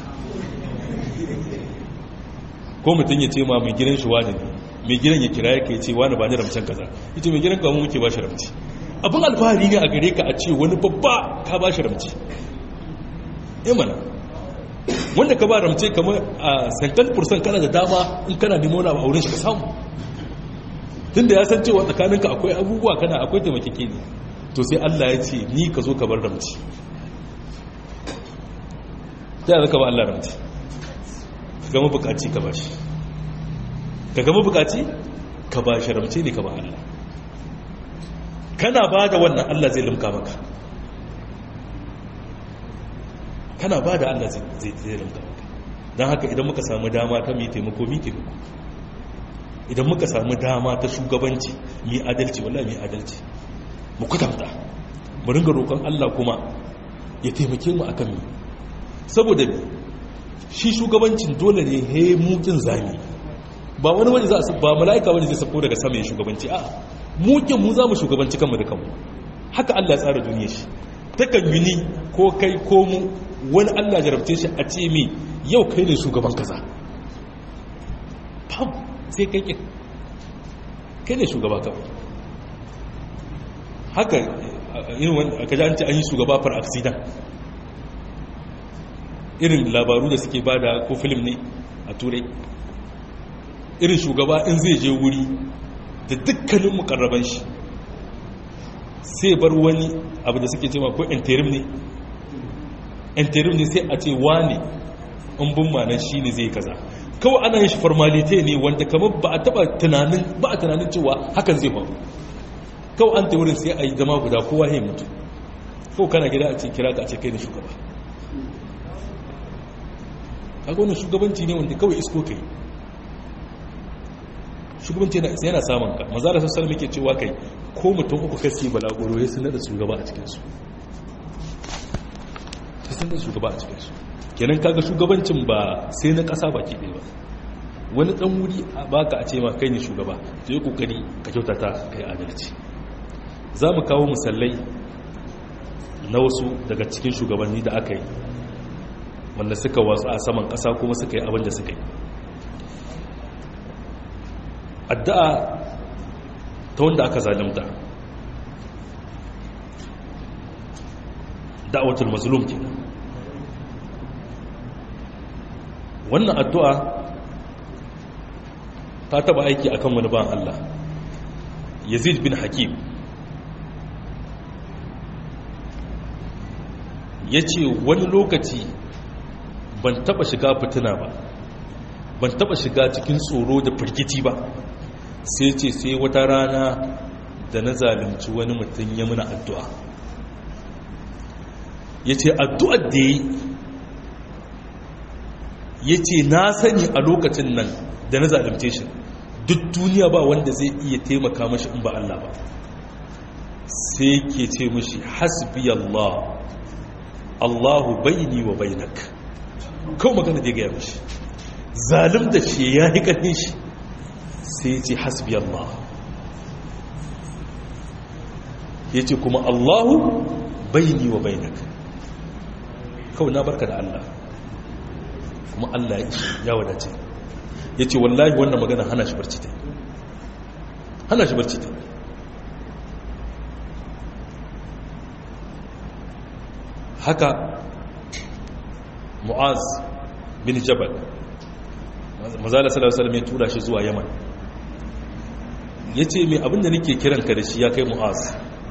ko mutum ya ce ma mai gidan shi wani ne mai gidan ya kira ya ce wani ba ni ramcen kaza ya ce mai gidan ka mu muke bashi ramce abin alfahari ne a gare ka a ce wani babba ka bashi ramce eh mana wanda ka ba ramce kamar a sankan fursan kana da dama in kana nemo na a wurin shi ka samu tun da ya san cewa tsakaninka akwai abubuwa kana akwai taimakeke ne to sai Allah ya ce ni ka zo ka bar ramci ta yi ka ba Allah ramci gama bukaci ka ba shi ka gama bukaci ka ba shi ramci ne ka ba Allah kana ba da wannan Allah zai limka maka kana ba da Allah zai limka maka don haka idan muka samu dama ta mai taimako mi taimako idan muka samu dama ta shugabanci mai adalci wallahi mai adalci mu kwatanta mu ringa roƙon Allah kuma ya taimake mu akan mi saboda shi shugabancin dole ne he mukin zami ba wani wani za su ba mala'ika wani zai sako daga sama ya shugabanci a mukin mu za mu shugabanci kanmu da kanmu haka Allah ya tsara duniya shi takan yi ni ko kai ko mu wani Allah jarabce shi a ce mi yau kai ne shugaban kaza fam sai kai kin kai ne shugaba kawai haka irin wani aka ji an ce an yi shugaba far accident irin labaru da suke bada ko film ne a turai irin shugaba in zai je wuri da dukkanin mukarraban shi sai bar wani abu da suke cewa ko interim ne interim ne sai a ce wane in bin manan shi ne zai kaza kawai ana yin shi formalite ne wanda kamar ba a taba tunanin ba a tunanin cewa hakan zai faru kawai an ta wurin sai a yi zama guda kowa ya mutu ko kana gida a ce kira ka a ce kai ne shugaba kaga wannan shugabanci ne wanda kawai isko kai shugabanci yana samun ka maza da sassan muke cewa kai ko mutum uku kasi balagoro ya sanar da shugaba a cikinsu ya sanar da shugaba a cikinsu kenan kaga shugabancin ba sai na ƙasa baki ɗaya ba wani ɗan wuri a baka a ce ma kai ne shugaba to yi ƙoƙari ka kyautata kai adalci za mu kawo misalai na wasu daga cikin shugabanni da aka yi wanda suka wasu a saman ƙasa kuma suka yi abin da suka yi addu'a ta wanda aka zalimta da'awatul mazlum ke wannan addu'a ta taba aiki akan wani ban Allah yazid bin hakim ya ce wani lokaci ban taba shiga fitina ba ban taba shiga cikin tsoro da firgici ba sai ce sai wata rana da na zalunci wani mutum ya muna addu'a ya ce addu'ar da yi ya ce na sani a lokacin nan da na zalunce shi duk duniya ba wanda zai iya taimaka mashi in ba Allah ba sai ke ce mashi hasbi Allah Allahu baini wa bainak kawai magana da ya gaya mashi zalim da shi ya yi ƙarfin shi sai ce hasbi Allah ya ce kuma Allahu baini wa bainak kawai na barka da Allah kuma Allah ya wadace ya ce wallahi wannan magana hana shi barci ta hana shi barci ta haka mu'az bin jabal mazala sallallahu alaihi ya tura shi zuwa yaman ya ce mai abinda nake kiranka da shi ya kai mu'az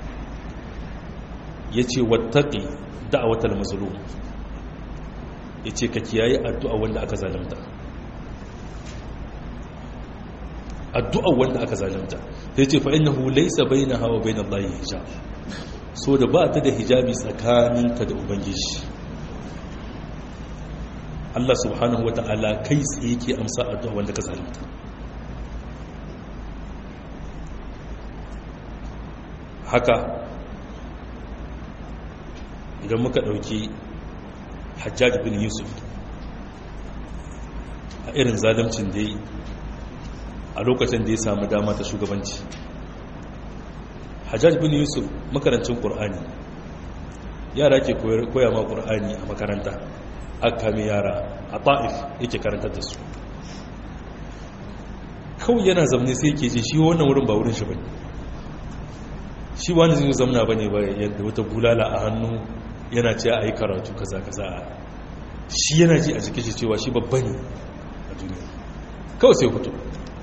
ya ce wattaƙi da'awatar mazulum ya ce ka kiyaye addu'a wanda aka zalimta addu'a wanda aka zalimta ya ce fa'in na hulaisa bai na hawa bai na layi hijab so da ba ta da hijabi tsakaninta da ubangiji Allah subhanahu wa ta'ala kai tsaye ke amsa addu'a wanda ka zalimta haka idan muka ɗauki hajjaj bin yusuf a irin zalimcin da yi a lokacin da ya samu dama ta shugabanci hajjaj bin yusuf makarancin ƙur'ani yara ke koya ma ƙur'ani a makaranta aka kame yara a ta'if yake karantar da su kawai yana zamne sai ke ce shi wannan wurin ba wurin shi bane shi wani zai zamna bane ba yadda wata bulala a hannu yana ce a yi karatu kaza kaza shi yana ji a jikin shi cewa shi babba ne a duniya kawai sai hutu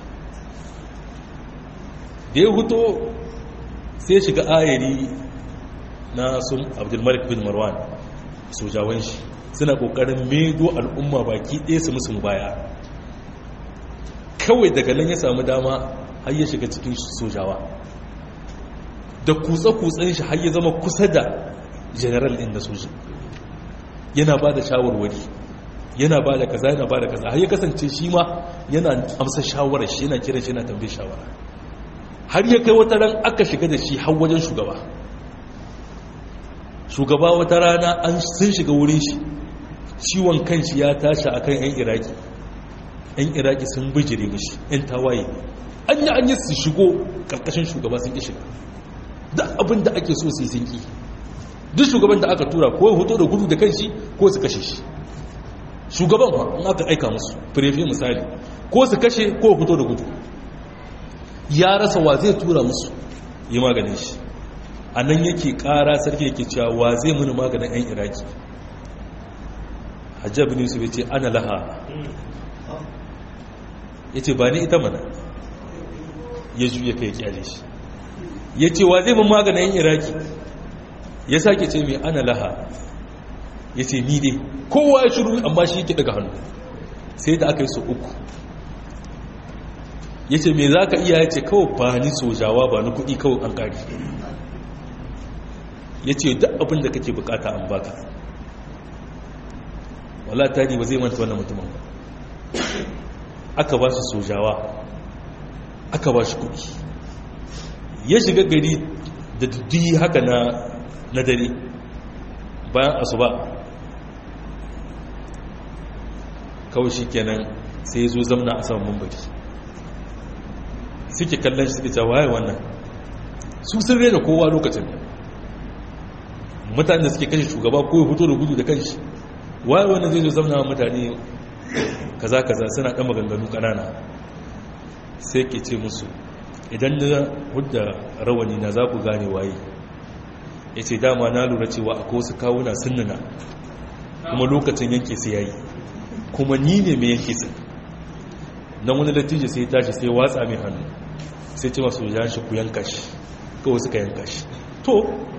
da ya hutu sai shiga ayari na sun abdulmalik bin marwan sojawan shi suna kokarin medo al'umma baki ɗaya su musu baya kawai daga nan ya samu dama har ya shiga cikin sojawa da kutsa-kutsen shi har ya zama kusa da general ɗin da soji yana ba da shawarwari yana ba da kaza yana ba da kaza har ya kasance shi ma yana amsa shawarar shi yana kiran shi yana tambayi shawara har ya kai wata ran aka shiga da shi har wajen shugaba shugaba wata rana an sun shiga wurin shi ciwon kanshi ya tashi akan yan iraki yan iraki sun bijire mishi yan tawaye an yi an yi su shigo karkashin shugaba sun ki shiga da abin da ake so su yi sun ki duk shugaban da aka tura ko hoto da gudu da kanshi ko su kashe shi shugaban ba in aka aika musu firefe misali ko su kashe ko fito da gudu ya rasa wa zai tura musu yi maganin shi a nan yake kara sarki yake cewa wa zai muni maganin 'yan iraki hajjabi ne su ce ana laha ya ce ba ni ita mana ya juya kai kyale shi ya ce wa zai mun maganin iraki ya sake ce mai ana laha ya ce ni dai kowa ya shiru amma shi yake daga hannu sai da aka yi su uku ya ce mai za ka iya ya ce kawai ba ni sojawa ba ni kuɗi kawai an ƙari ya ce duk abin da kake bukata an baka wala tari ba zai manta wannan mutumin ba aka ba shi sojawa aka ba shi kuɗi ya shiga gari da dudduyi haka na na dare bayan asuba kawai shi kenan sai ya zo zamna a saman mambari suke kallon shi suke cewa waye wannan su sun rena kowa lokacin mutane da suke kashe shugaba ko ya fito da gudu da kanshi waye wannan zai zo zamna mutane kaza kaza suna ɗan maganganu ƙanana sai ke ce musu idan na hudda rawani na za ku gane waye ya ce dama na lura cewa akwai wasu kawuna sunnana kuma lokacin yanke sai yayi kuma ni ne mai yanke sun nan wani latije sai tashi sai watsa mai hannu sai ce masu yan shi ku yanka shi kawai suka yanka shi to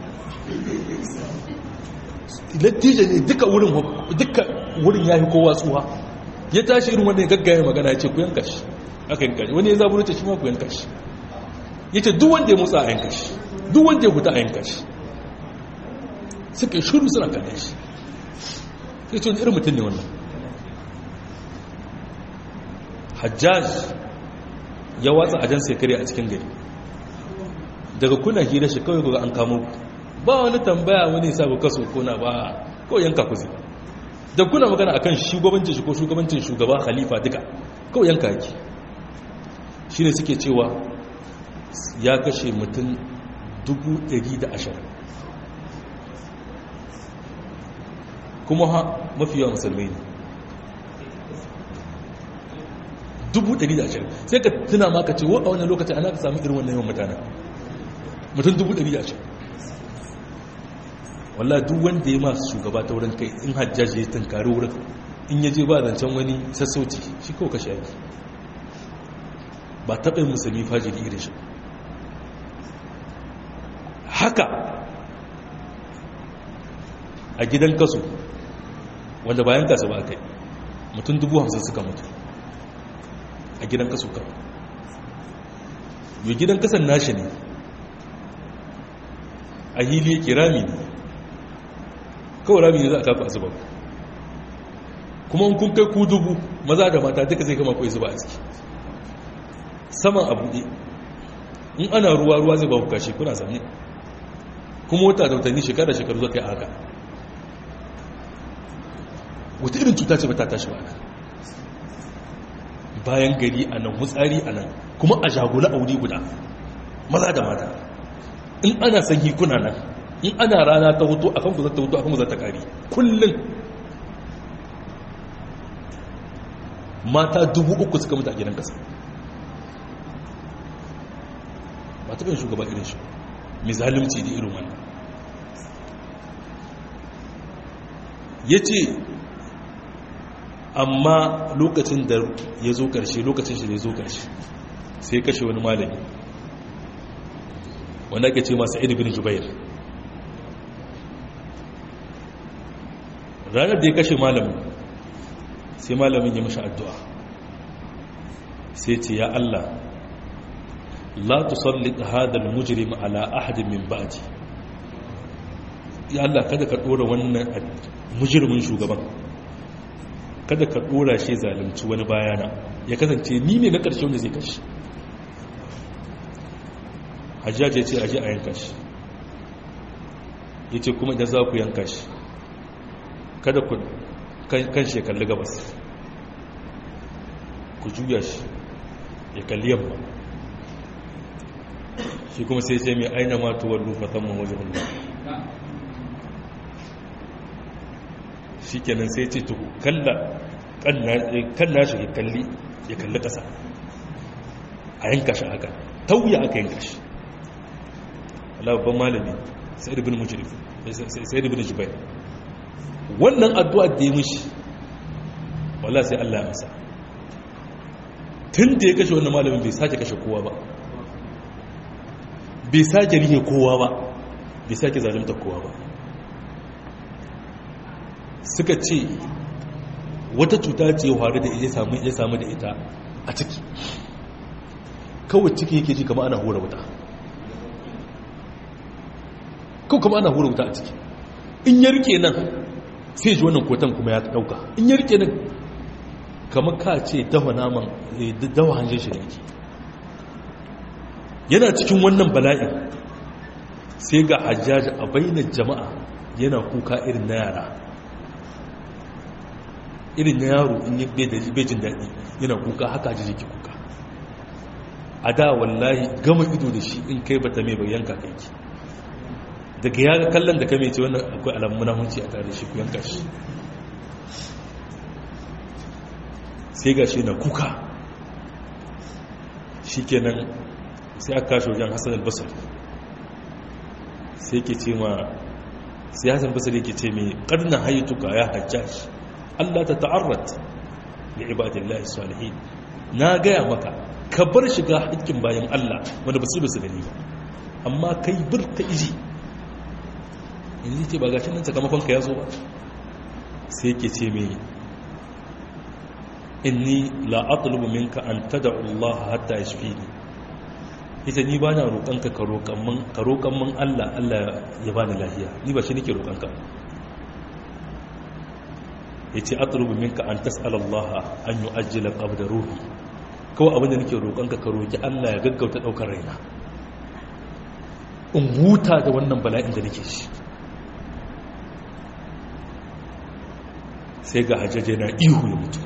latije ne duka wurin duka wurin ya fi kowa tsuha ya tashi irin wanda ya gaggaya magana ya ce ku yanka shi aka yanka shi wani ya zaburo ta shi ma ku yanka shi ya ce duk wanda ya motsa a yanka shi duk wanda ya huta a yanka shi suka yi shuru suna kallon shi sai ce wani irin mutum ne wannan hajjaj ya watsa ajan sai kare a cikin gari daga kuna hira shi kawai ga an kamo ba wani tambaya wani sabu kaso kuna ba kawai yanka ku zai da kuna magana akan shugabancin shi ko shugabancin shugaba khalifa duka kawai yanka yake shi ne suke cewa ya kashe mutum 120 kuma ha mafi yawan musulmai ne 120 sai ka tuna maka ce wa a wannan lokacin ana ka sami irin wannan yawan mutane mutum 120 wallah duk wanda ya masu shugaba ta wurin kai in hajjaji ya tunkari wurin in yaje ba zancen wani sassauci shi kawo kashe yaki ba taɓa yin musulmi fajiri irin shi haka a gidan kaso wanda bayan kasu ba kai mutum dubu hamsin suka mutu a gidan kaso kan yi gidan kasan nashi ne a hili yake rami ne kawai rami ne za a kafa a zuba kuma kun kai ku dubu maza da mata duka zai kama kawai zuba a ciki saman a buɗe in ana ruwa ruwa zai ba ku kashi kuna sami kuma wata da watanni shekara shekaru zai kai haka wata irin cuta ce ba ta tashi ba bayan gari a nan mutsari a nan kuma a jagula a wuri guda maza da mata in ana sanyi kuna nan in ana rana ta hutu a kanku zata hutu a kanku zata kari kullum mata dubu uku suka mutu a gidan kasa ba ta shugaba irin shi mai zalimci da irin wannan ya ce amma lokacin da ya zo ƙarshe lokacin shi da ya zo ƙarshe sai kashe wani malami wanda ake ce masu bin jubair ranar da ya kashe malamin sai malamin ya mashi addu'a sai ce ya Allah la tusallit hadal mujrim ala ahadin min ba'di ya Allah kada ka dora wannan mujrimin shugaban kada ka dora shi zalunci wani bayana ya kasance ni ne na ƙarshe wanda zai kashi hajjaj ya ce aje a yanka shi ya ce kuma idan za ku yanka shi kada ku kan shi ya kalli gabas ku juya shi ya kalli yamma shi kuma sai ce mai aina matuwar rufatan mawajen hulun shi kenan sai ce tuku kalla kan nashi ya kalli ya kalli ƙasa a yanka shi haka tauya aka yanka shi Allah babban malami sai ibn mujrif sai ibn jubair wannan addu'a da ya mishi wallahi sai Allah ya masa tun da ya kashe wannan malamin bai sake kashe kowa ba bai sake rihe kowa ba bai sake zalimta kowa ba suka ce wata cuta ce faru da ya samu ya samu da ita a ciki kawai ciki yake ji kama ana hura wuta kawai kama ana hura wuta a ciki in ya rike nan sai ji wannan kotan kuma ya dauka in ya rike nan kama ka ce dawa naman dawa hanjin shi da yake yana cikin wannan bala'in sai ga hajjaji a bainar jama'a yana kuka irin na yara irin na yaro in yi bai jin daɗi yana kuka haka ji jiki kuka a da wallahi gama ido da shi in kai bata mai bayan kakanki daga ya kallon da kame ce wannan akwai alamun munahunci a tare shi ku yanka shi sai ga shi na kuka shi kenan sai aka kashe wajen hassan albasar sai ke ce ma sai hassan albasar yake ce mai ƙarna haituka ya hajjashi Allah ta ta'arrat da ibadillahi salihin na gaya maka ka bar shiga hakkin bayan Allah wanda ba su da su gani ba amma kai bir ka iji yanzu ce ba gashin nan sakamakon ka ya zo ba sai ke ce mai inni la atlubu minka an tad'u Allah hatta yashfini ita ni ba na roƙonka ka roƙon min Allah Allah ya bani lafiya ni ba shi nake roƙonka ya ce atrubu minka an tas'alallaha an yi ajiyar qabda ruhi kawai abinda nake roƙonka ka roƙi Allah ya gaggauta ɗaukar raina in huta da wannan bala'in da nake shi sai ga hajjaje na ihu ya mutu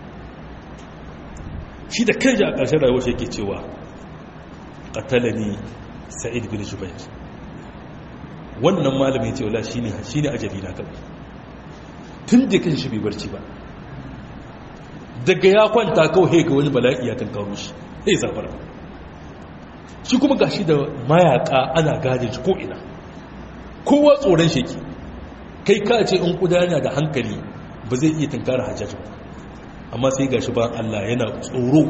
shi da kai a ƙarshen rayuwar shi yake cewa qatalani sa'id bin jubair wannan malamin ce wala shine shine ajali na kawai tun da kan shi bai barci ba daga ya kwanta kawai ga wani bala'i ya kankaro shi sai zafara shi kuma gashi da mayaka ana gane shi ko'ina kowa tsoron sheki kai ka ce in kudana da hankali ba zai iya tankara hajjajin amma sai gashi ba Allah yana tsoro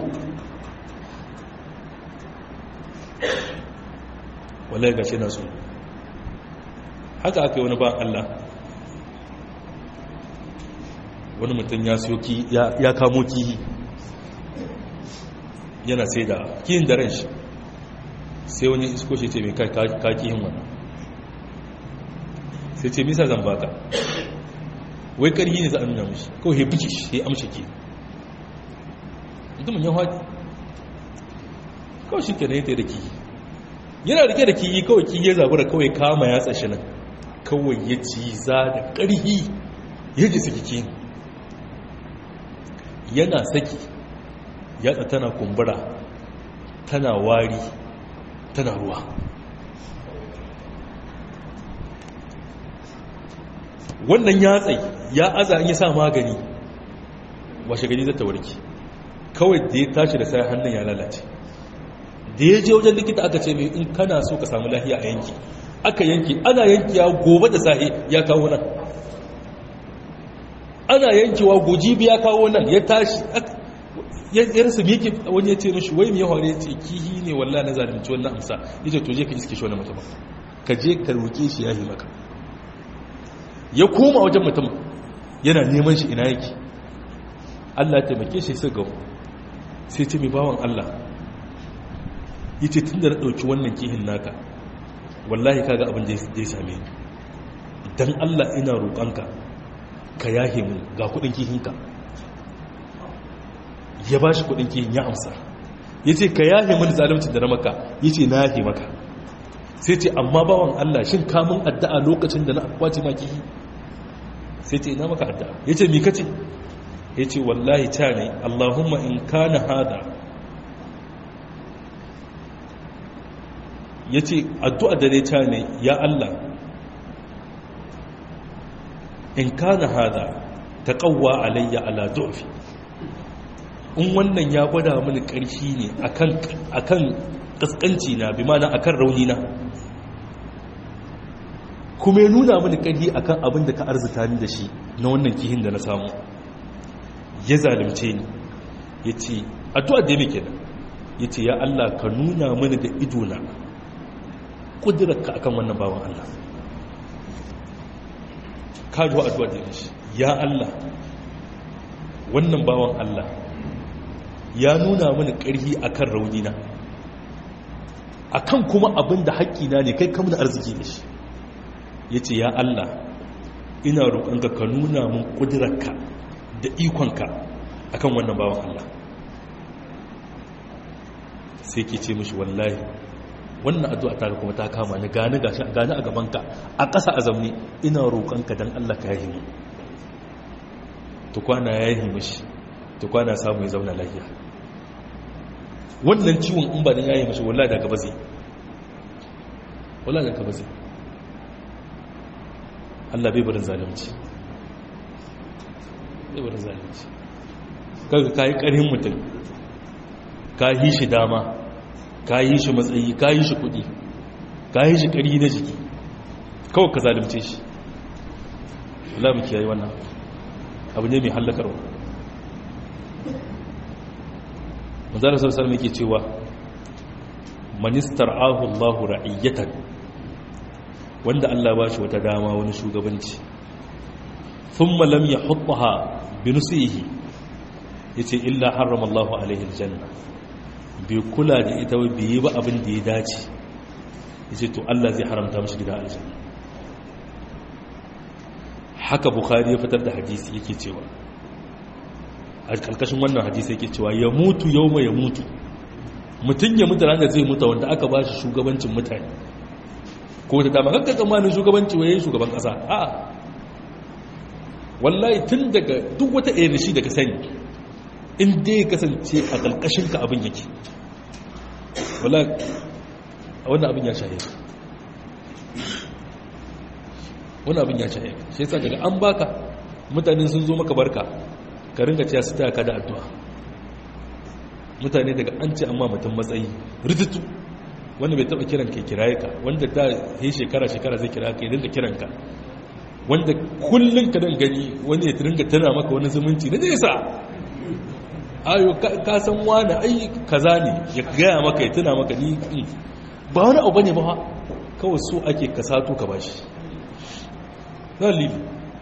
wallahi gashi na tsoro haka aka yi wani ba Allah wani mutum ya siyo ya kamo kihi yana sai da kihin da ran shi sai wani isko shi ce mai ka kihin wannan sai ce misa zan baka wai karhi ne za a nuna mashi kawai ya buki shi ya amshi ki mutumin ya haɗi kawai shi ke na yadda da kihi yana rike da kihi kawai kihi ya zabura kawai kama ya tsashi nan kawai ya ci za da ƙarhi ya ji suke kihin yana saki yatsa tana kumbura tana wari tana ruwa wannan yatsai ya aza in ya sa magani washe gani zata warki kawai da ya tashi da sai hannun ya lalace da ya je wajen likita aka ce mai in kana so ka samu lahiya a yanki aka yanki ana yanki ya gobe da sahi ya kawo nan ana yankewa gojibi ya kawo nan ya tashi ya rasa miki wani ya ce mashi wai mai hore ya ce kihi ne walla na zalunci wannan amsa ya ce to je ka iske shi wani mutum ka je ka roƙe shi ya yi maka ya koma wajen mutum yana neman shi ina yake Allah ya taimake shi sai gawo sai ce mai bawan Allah ya ce tun da na ɗauki wannan kihin naka wallahi kaga abin da ya same ni don Allah ina roƙonka ka yahe mu ga kudin kihinka ya ba shi kudin kihin ya amsa ya ce ka yahe mu da zalimcin da na maka ya ce na yahe maka sai ce amma bawan Allah shin kamun addu'a lokacin da na kwace ma kihi sai ce ina maka addu'a ya ce mika ce ya ce wallahi ta ne Allahumma in kana hada ya ce addu'a da ne ta ne ya Allah in kana hada ta kawwa alayya ala du'fi in wannan ya gwada mini ƙarfi ne akan kaskanci na bi mana akan rauni na kuma ya nuna mini ƙarfi akan abin da ka arzuta ni da shi na wannan kihin da na samu ya zalimce ni ya ce addu'a da ya kenan ya ce ya Allah ka nuna mini da idona ƙudurarka akan wannan bawan Allah ka ji wa addu'a da shi ya Allah wannan bawan Allah ya nuna mini ƙarfi akan raunina akan kuma abin da haƙƙina ne kai kamar arziki da shi ya ce ya Allah ina roƙonka ka nuna min ƙudurarka da ikonka akan wannan bawan Allah sai ke ce mishi wallahi wannan addu'a ta kuma ta kama ni gani gashi gani a gabanka a ƙasa a zamni ina roƙonka dan Allah ka yahi mu to kwana yahi mishi to kwana samu ya zauna lafiya wannan ciwon in ba dan yahi mishi wallahi da gaba zai wallahi da gaba zai Allah bai barin zalunci bai barin zalunci kaga kai ƙarhin mutum ka yi shi dama ka yi shi matsayi ka yi shi kudi ka yi shi ƙari na jiki kawai ka zalimce shi Allah mu kiyaye wannan abu ne mai hallakarwa manzara sarsar mai ke cewa ministar ahullahu ra'iyyatan wanda Allah ba shi wata dama wani shugabanci sun malam ya hukuha binusihi ya ce illa haramallahu alaihi aljanna bai kula da ita bai yi ba abin da ya dace ya ce to Allah zai haramta mashi gida aljanna haka bukhari ya fitar da hadisi yake cewa a karkashin wannan hadisi yake cewa ya mutu yau ya mutu mutum ya mutu ranar zai mutu wanda aka ba shi shugabancin mutane ko ta dama kakka tsammanin shugabanci waye shugaban kasa a wallahi tun daga duk wata shi da ka sani in dai kasance a ƙarƙashin ka abin yake wala wannan abin ya shahe wannan abin ya shahe shi yasa daga an baka mutane sun zo maka barka ka ringa cewa su ka da addu'a mutane daga an ce amma mutum matsayi rututu wanda bai taba kiran ka kiraye ka wanda ta yi shekara shekara zai kira ka ya dinga kiran ka wanda kullum ka dan gani wani ya ringa tana maka wani zumunci na nesa ayo ka san wani ai kaza ne ya gaya maka ya tuna maka ni ba wani abu ne ba kawai so ake ka sato ka bashi zalili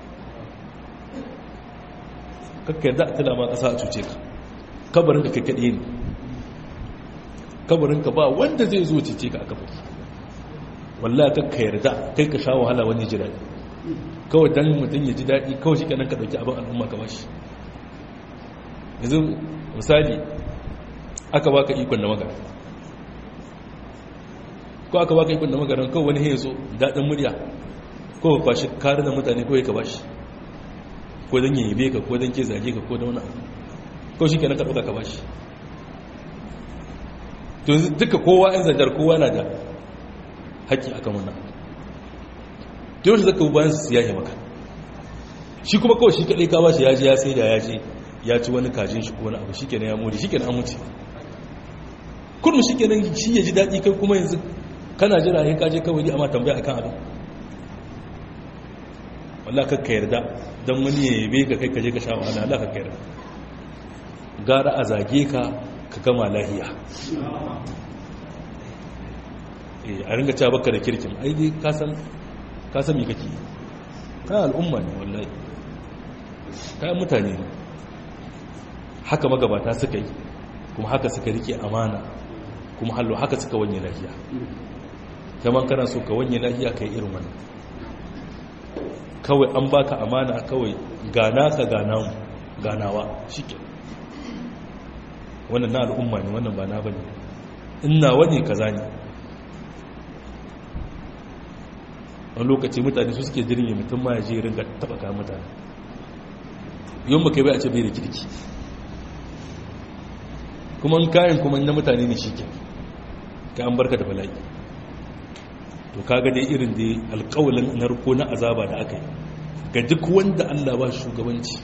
kakka yadda a tuna ma kasa a cuce ka kabarin ka kai kaɗe ne kabarin ka ba wanda zai zo cece ka a kabari wallah kakka yarda kai ka sha wahala wani ji daɗi kawai dan mutum ya ji daɗi kawai shi kanan ka ɗauki abin al'umma ka bashi yanzu misali aka baka ikon da magana ko aka baka ikon da magana kawai wani ya zo daɗin murya ko ka kwashi kare da mutane kawai ka bashi ko don yi yabe ka ko don ke zage ka ko da wani kawai shi kenan ka ɗauka ka bashi to duka kowa yan zanjar kowa na da haƙƙi a kan wannan to yau shi zaka bayan su yahe maka shi kuma kawai shi kaɗai ka bashi ya je ya sai da ya je ya ci wani kajin shi ko wani abu shikenan ya mori shikenan an mutu kurmu shikenan shi ya ji daɗi kai kuma yanzu kana jira ya kaje kawai amma tambaya akan abin wallah kakka yarda don wani ya yabe ka kai kaje ka sha wahala Allah kakka yarda gara a zage ka ka gama lahiya a ringa cewa baka da kirkin ai dai ka san ka san me kake ka al'umma ne wallahi kayan mutane ne haka magabata suka yi kuma haka suka rike amana kuma hallo haka suka wanye lahiya zaman kana so ka wanye lahiya kai irin wannan kawai an baka amana kawai gana ka ganawa ganawa shike wannan na al'umma ne wannan ba na bane ina wani kaza ne wani lokaci mutane su suke jirgin mutum ma ya je ringa taba kayan mutane yau ba kai bai a ce bai da kirki kuma kayan kuma na mutane ne shi ke ka an barka da bala'i to kaga dai irin da alkawalin narko na azaba da aka yi ga duk wanda allah ba shugabanci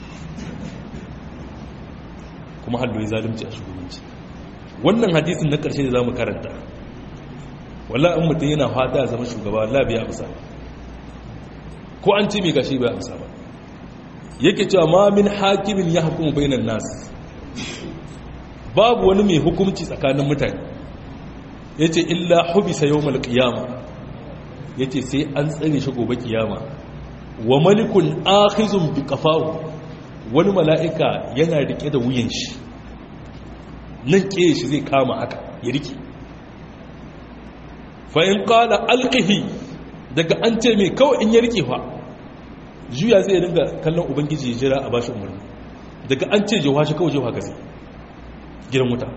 kuma hallo ya zalimci a shugabanci wannan hadisin na ƙarshe da za mu karanta wallah in mutum yana fata zama shugaba wallah biya amsa ko an ce mai gashi bai amsa ba yake cewa ma min hakimin ya hukumu bainan nas babu wani mai hukunci tsakanin mutane yace illa hubisa yawmal qiyama yace sai an tsare shi gobe kiyama wa malikun akhizun bi qafahu wani mala'ika yana rike da wuyan shi nan ke shi zai kama haka ya rike fa in qala alqihi daga an ce mai kawai in ya rike fa juya zai ringa kallon ubangiji ya jira a bashi umarni daga an ce jewa shi kawai jewa gazi gidan wuta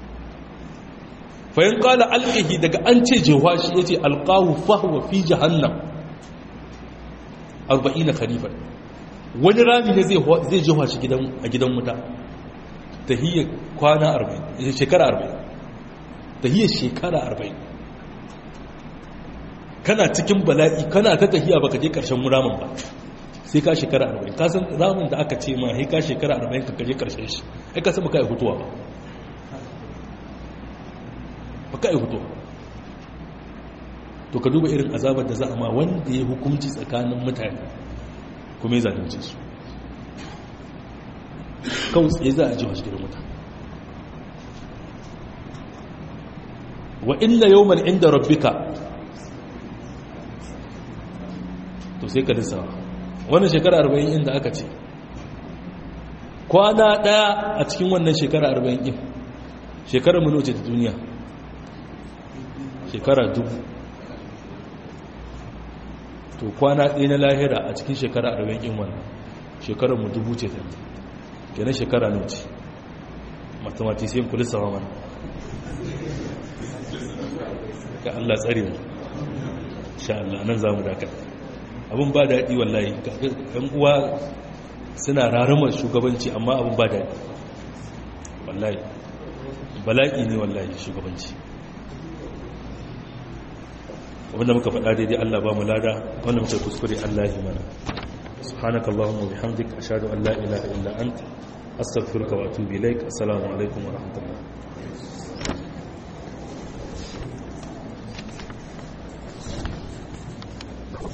fayin kala alƙihi daga an ce jewa shi ya ce alƙahu fahuwa fi jahannam arba'ina khalifar wani rami ne zai jewa shi a gidan wuta ta hiyar kwana arba'in shekara arba'in ta hiyar shekara arba'in kana cikin bala'i kana ta tahiya baka je ƙarshen ramin ba sai ka shekara arba'in ka san ramin da aka ce ma sai ka shekara arba'in ka kaje karshen shi ai ka san baka yi hutuwa ba baka yi hutuwa to ka duba irin azabar da za a ma wanda ya hukunci tsakanin mutane kuma ya zalunce su kawai tsaye za a ji wasu gidan mutane wa inna yawman inda rabbika to sai ka lissawa wannan shekara arba'in inda aka ce kwana ɗaya a cikin wannan shekara arba'in ɗin shekara mu ce ta duniya shekara dubu to kwana ɗaya na lahira a cikin shekara arba'in ɗin wannan shekara mu dubu ce ta kenan shekara nuci mathematician kulis sama mana ka Allah tsare mu sha Allah nan za mu dakata abin ba daɗi wallahi ɗan uwa suna raramar shugabanci amma abin ba daɗi wallahi bala'i ne wallahi shugabanci abinda muka faɗa daidai Allah ba mu lada wanda muka kuskure Allah ya mana subhanaka allahumma wa bihamdika ashhadu an la ilaha illa anta astaghfiruka wa atubu ilaik assalamu alaikum wa rahmatullah